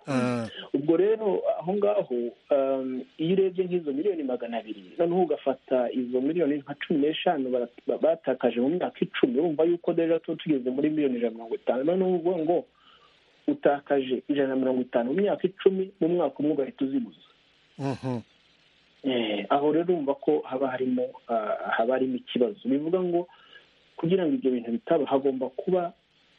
ubwo rero aho ngaho iyo urebye nk'izo miliyoni magana abiri noneho ugafata izo miliyoni nka cumi n'eshanu batakaje mu myaka icumi urumva yuko rero tuba tugeze muri miliyoni ijana na mirongo itanu noneho uvuga ngo utakaje ijana na mirongo itanu mu myaka icumi mu mwaka umwe ugahita uziguza aho rero urumva ko haba harimo haba harimo ikibazo bivuga ngo kugira ngo ibyo bintu bitaba hagomba kuba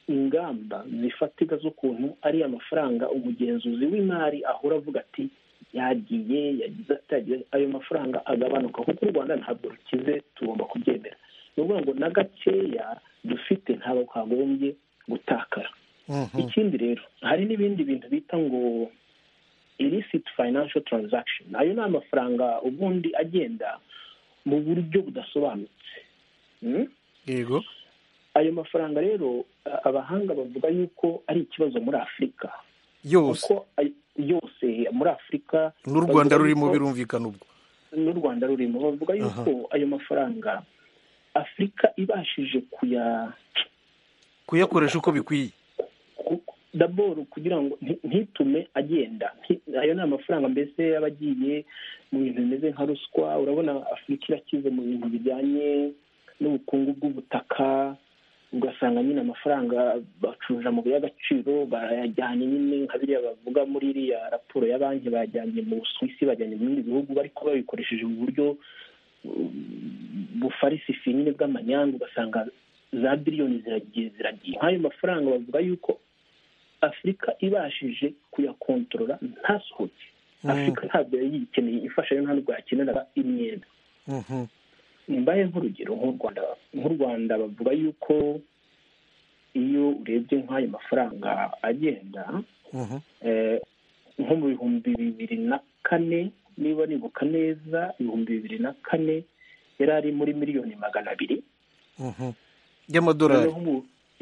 ingamba zifatika z'ukuntu ari amafaranga umugenzuzi w'imari ahora avuga ati yagiye yagize atagiye ayo mafaranga agabanuka kuko u rwanda ntabwo rukize tugomba kubyemera ni ukuvuga ngo na gakeya dufite ntabwo kagombye gutakara ikindi rero hari n'ibindi bintu bita ngo illicit financial transaction ayo ni amafaranga ubundi agenda mu buryo budasobanutse yego ayo mafaranga rero abahanga bavuga yuko ari ikibazo muri afurika yose yose muri afurika n'u rwanda rurimo birumvikana ubwo n'u rwanda rurimo bavuga yuko ayo mafaranga afurika ibashije kuya kuyakoresha uko bikwiye daboro kugira ngo ntitume agenda ayo ni amafaranga mbese yaba agiye mu bintu bimeze nka ruswa urabona afurika irakize mu bintu bijyanye n'ubukungu bw'ubutaka ugasanga nyine amafaranga bacuruje amabuye y'agaciro bayajyanye nyine nka biriya bavuga muri iriya raporo ya banki bajyanye mu busuwisi bajyanye mu bindi bihugu ariko babikoresheje mu buryo bufarisifi nyine bw'amanyanga ugasanga za biliyoni ziragiye ziragiye nk'ayo mafaranga bavuga yuko afurika ibashije kuyakontorora ntasohoke afurika ntabwo yari yikeneye ifashayo nta nubwo yakeneraga imyenda mbaye nk'urugero nk'u rwanda nk'u rwanda bavuga yuko iyo urebye nk'ayo mafaranga agenda nko mu bihumbi bibiri na kane niba nibuka neza ibihumbi bibiri na kane yari ari muri miliyoni magana abiri y'amadolari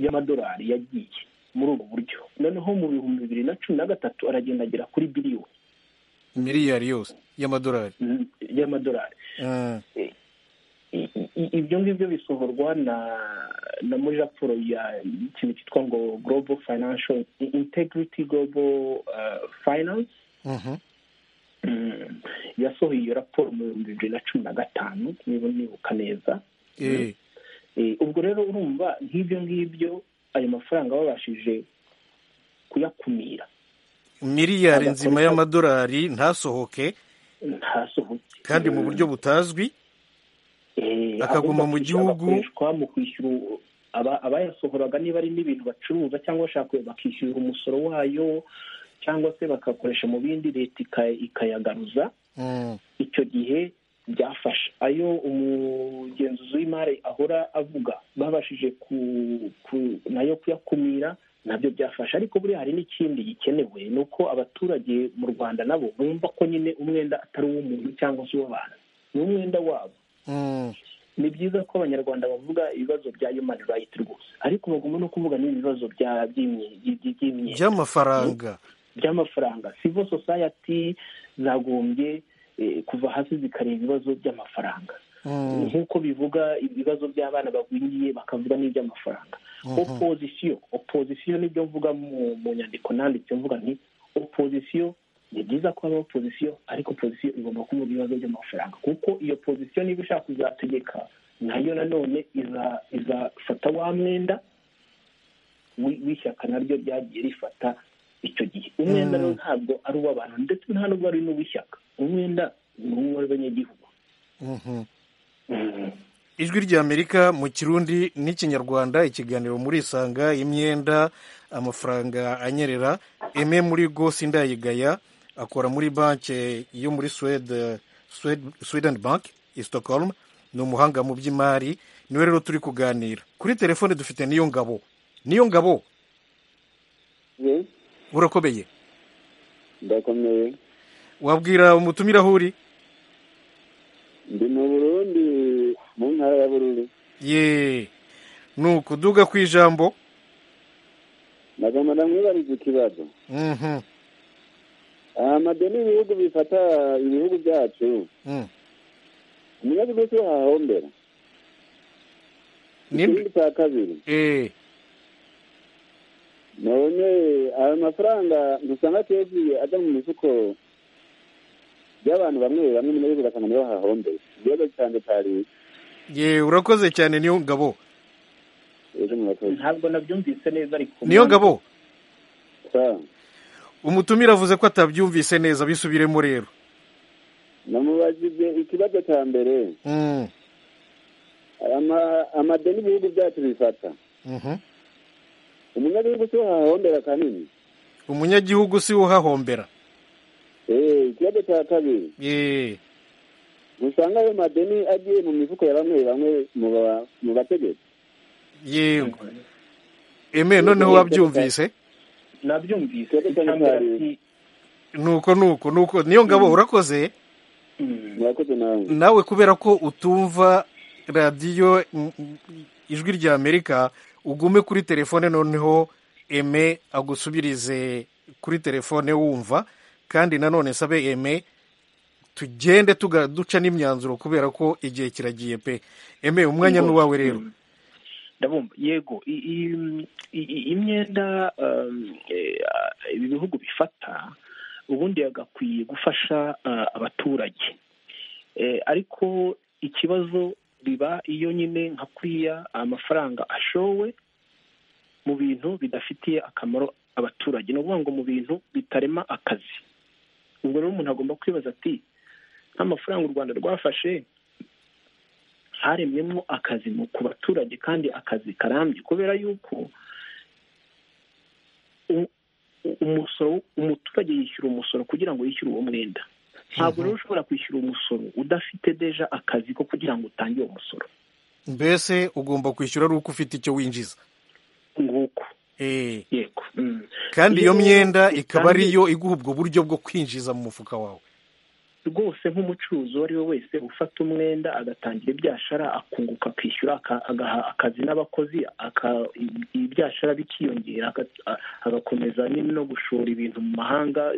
y'amadolari yagiye muri ubu buryo noneho mu bihumbi bibiri na cumi na gatatu aragenda agera kuri biliyoni miliyari yose y'amadolari y'amadolari ibyo ngibyo bisohorwa na na muri raporo ya ikintu cyitwa ngo global financial integrity global finance yasohoye iyo raporo mu bihumbi bibiri na cumi na gatanu niba nibuka neza ubwo rero urumva nk'ibyo ngibyo ayo mafaranga babashije kuyakumira miliyari nzima y'amadolari ntasohoke ntasohoke kandi mu buryo butazwi akaguma mu gihugu akoreshwa mu kwishyura abayasohoraga niba ari n'ibintu bacuruza cyangwa bashaka bakishyurira umusoro wayo cyangwa se bakakoresha mu bindi leta ikayagaruza icyo gihe byafasha ayo umugenzuzi w'imari ahora avuga babashije nayo kuyakumira nabyo byafasha ariko buriya hari n'ikindi gikenewe ni uko abaturage mu rwanda nabo bumva ko nyine umwenda atari uw'umuntu cyangwa se uw'abantu ni umwenda wabo ni byiza ko abanyarwanda bavuga ibibazo bya human right rwose ariko bagomba no kuvuga n'ibibazo by'amafaranga by'amafaranga civil society zagombye kuva hasi zikareba ibibazo by'amafaranga nk'uko bivuga ibibazo by'abana bagwingiye bakavuga n'iby'amafaranga opozisiyo opozisiyo nibyo mvuga mu nyandiko nanditse mvuga nti opozisiyo ni byiza ko haba opozisiyo ariko opozisiyo igomba kuvuga ibibazo by'amafaranga kuko iyo pozisiyo niba ishaka kuzategeka nayo nanone izafata wa mwenda w'ishyaka naryo ryagiye rifata icyo gihe umwenda rero ntabwo ari uw'abantu ndetse nta n'ubwo ari n'uw'ishyaka umwenda ni uw'abanyagihugu ijwi ry'amerika mu kirundi n'ikinyarwanda ikiganiro muri isanga imyenda amafaranga anyerera eme muri go sindayigaya akora muri banki yo muri swede sweden bank i stockholm ni umuhanga mu by'imari niwe rero turi kuganira kuri telefone dufite niyo ngabo niyo ngabo urakomeye ndakomeye wabwira umutumira aho uri ndi mu burundi mu ntara ya bururu yeee ni ukuduga ku ijambo nagomba ndamwibariza ikibazo amadeni ibihugu bifata ibihugu byacu umunyagihugu cyo hahombera ikindi cya kabiri none ayo mafaranga dusanga kenshi ajya mu mifuko by'abantu bamwe bamwe muri bo ugasanga nibo hahombeye ikibazo cyane cya leta ye urakoze cyane niyo ngabo ntabwo nabyumvise neza ariko niyo ngabo umutumire avuze ko atabyumvise neza bisubiremo rero namubajije ikibazo cya mbere amadeni ibihugu byacu bifata umunyagihugu si uhahombera kanini umunyagihugu si uhahombera ikibazo cya kabiri usanga ayo madeni agiye mu mifuko ya bamwe bamwe mu bategetsi yego eme noneho wabyumvise nabyumvise nuko nuko nuko niyo ngabo urakoze nawe kubera ko utumva radiyo ijwi rya amerika ugume kuri telefone noneho eme agusubirize kuri telefone wumva kandi nanone sabe eme tugende duca n'imyanzuro kubera ko igihe kiragiye pe eme umwanya ni uwawe rero ndabumva yego imyenda ibi bihugu bifata ubundi yagakwiye gufasha abaturage ariko ikibazo biba iyo nyine nka kuriya amafaranga ashowe mu bintu bidafitiye akamaro abaturage ni ukuvuga ngo mu bintu bitarema akazi ubwo rero umuntu agomba kwibaza ati nk'amafaranga u rwanda rwafashe haremyemo akazi ku baturage kandi akazi karambye kubera yuko umusoro umuturage yishyura umusoro kugira ngo yishyure uwo mwenda ntabwo rero ushobora kwishyura umusoro udafite deja akazi ko kugira ngo utange uwo musoro mbese ugomba kwishyura ari uko ufite icyo winjiza nguko yego kandi iyo myenda ikaba ariyo iguha ubwo buryo bwo kwinjiza mu mufuka wawe rwose nk'umucuruzi uwo ari we wese ufata umwenda agatangira ibyashara akunguka akishyura agaha akazi n'abakozi ibyashara bikiyongera agakomeza nyine no gushora ibintu mu mahanga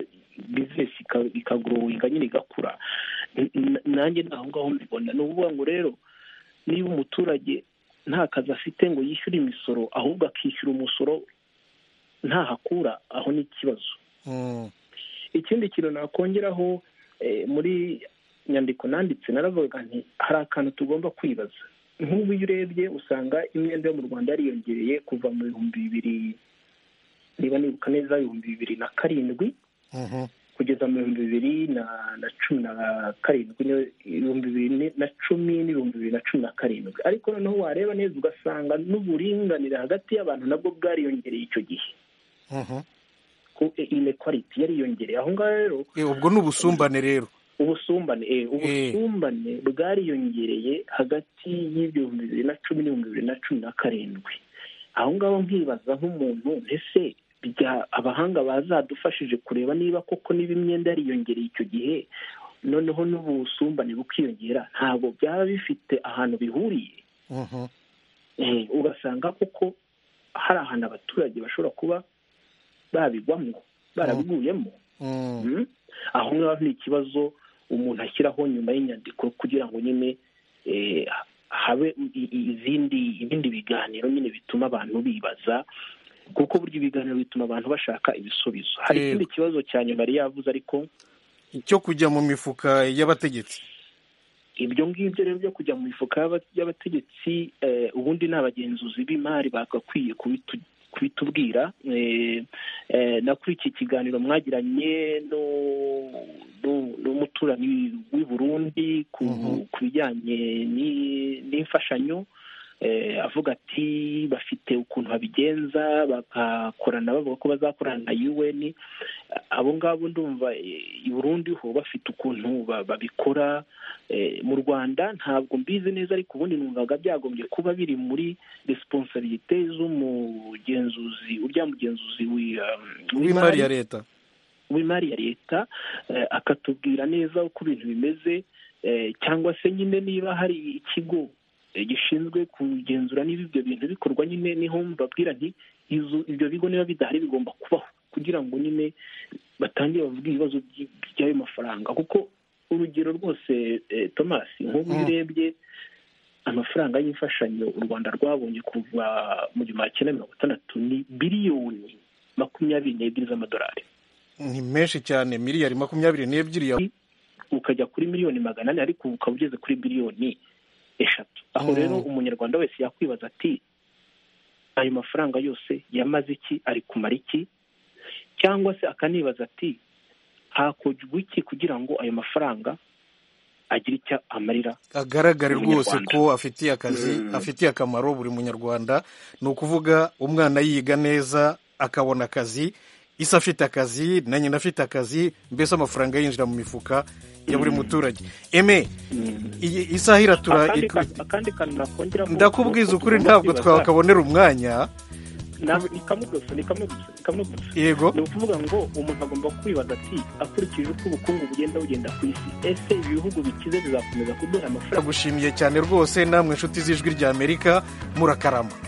bizinesi ikagorowinga nyine igakura nanjye ni aho ngaho mbibona ni ukuvuga ngo rero niba umuturage nta kazi afite ngo yishyure imisoro ahubwo akishyura umusoro ntahakura aho ni ikibazo ikindi kintu nakongeraho muri nyandiko nanditse naravuga nti hari akantu tugomba kwibaza nk'ubu iyo urebye usanga imyenda yo mu rwanda yariyongereye kuva mu bihumbi bibiri niba nibuka neza ibihumbi bibiri na karindwi kugeza mu bihumbi bibiri na cumi na karindwi ibihumbi bibiri na cumi n'ibihumbi bibiri na cumi na karindwi ariko noneho wareba neza ugasanga n'uburinganire hagati y'abantu nabwo bwariyongereye icyo gihe inekwariti yariyongereye aho ngaho rero ubwo ni ubusumbane rero ubusumbane ubusumbane bwariyongereye hagati y'ibihumbi bibiri na cumi n'ibihumbi bibiri na cumi na karindwi aho ngaho nkibaza nk'umuntu ese abahanga bazadufashije kureba niba koko niba imyenda yariyongereye icyo gihe noneho n'ubusumbane bukiyongera ntabwo byaba bifite ahantu bihuriye ugasanga koko hari ahantu abaturage bashobora kuba babigwamo barabiguyemo aho ngaho ni ikibazo umuntu ashyiraho nyuma y'inyandiko kugira ngo nyine habe izindi ibindi biganiro nyine bituma abantu bibaza kuko burya ibiganiro bituma abantu bashaka ibisubizo hari ikindi kibazo cya nyuma yari yavuze ariko cyo kujya mu mifuka y'abategetsi ibyo ngibyo rero byo kujya mu mifuka y'abategetsi ubundi ni abagenzuzi b'imari bagakwiye kubitubwira na kuri iki kiganiro mwagiranye n'umuturanyi w'i burundi ku bijyanye n'imfashanyo avuga ati bafite ukuntu babigenza bagakorana bavuga ko bazakorana na un abo ngabo ndumva i burundi ho bafite ukuntu babikora mu rwanda ntabwo mbizi neza ariko ubundi numvaga byagombye kuba biri muri resiponsabirite z'umugenzuzi urya mugenzuzi w'imari ya leta w'imari ya leta akatubwira neza uko ibintu bimeze cyangwa se nyine niba hari ikigo gishinzwe kugenzura niba ibyo bintu bikorwa nyine niho mbabwira nti ibyo bigo niba bidahari bigomba kubaho kugira ngo nyine batangire bavuge ibibazo by'ayo mafaranga kuko urugero rwose thomas nk'ubu iyo urebye amafaranga y'imfashanyo u rwanda rwabonye kuva mu gihumbi cyenda mirongo itandatu ni biliyoni makumyabiri n'ebyiri z'amadolari ni menshi cyane miliyari makumyabiri n'ebyiri ukajya kuri miliyoni magana ane ariko ukaba ugeze kuri biliyoni eshatu aho rero umunyarwanda wese yakwibaza ati ayo mafaranga yose yamaze iki ari kumara iki cyangwa se akanibaza ati hakorwa iki kugira ngo ayo mafaranga agire icyo amarira agaragare rwose ko afitiye akazi afitiye akamaro buri munyarwanda ni ukuvuga umwana yiga neza akabona akazi isi afite akazi na nyina afite akazi mbese amafaranga yinjira mu mifuka ya buri muturage eme isaha iratura ndakubwiza ukuri ntabwo twakabonera umwanya yego ni ukuvuga ngo umuntu agomba kwibaza ati akurikije uko ubukungu bugenda bugenda ku isi ese ibihugu bikize bizakomeza kuduha amafaranga gushimiye cyane rwose namwe inshuti z'ijwi ry'amerika murakarama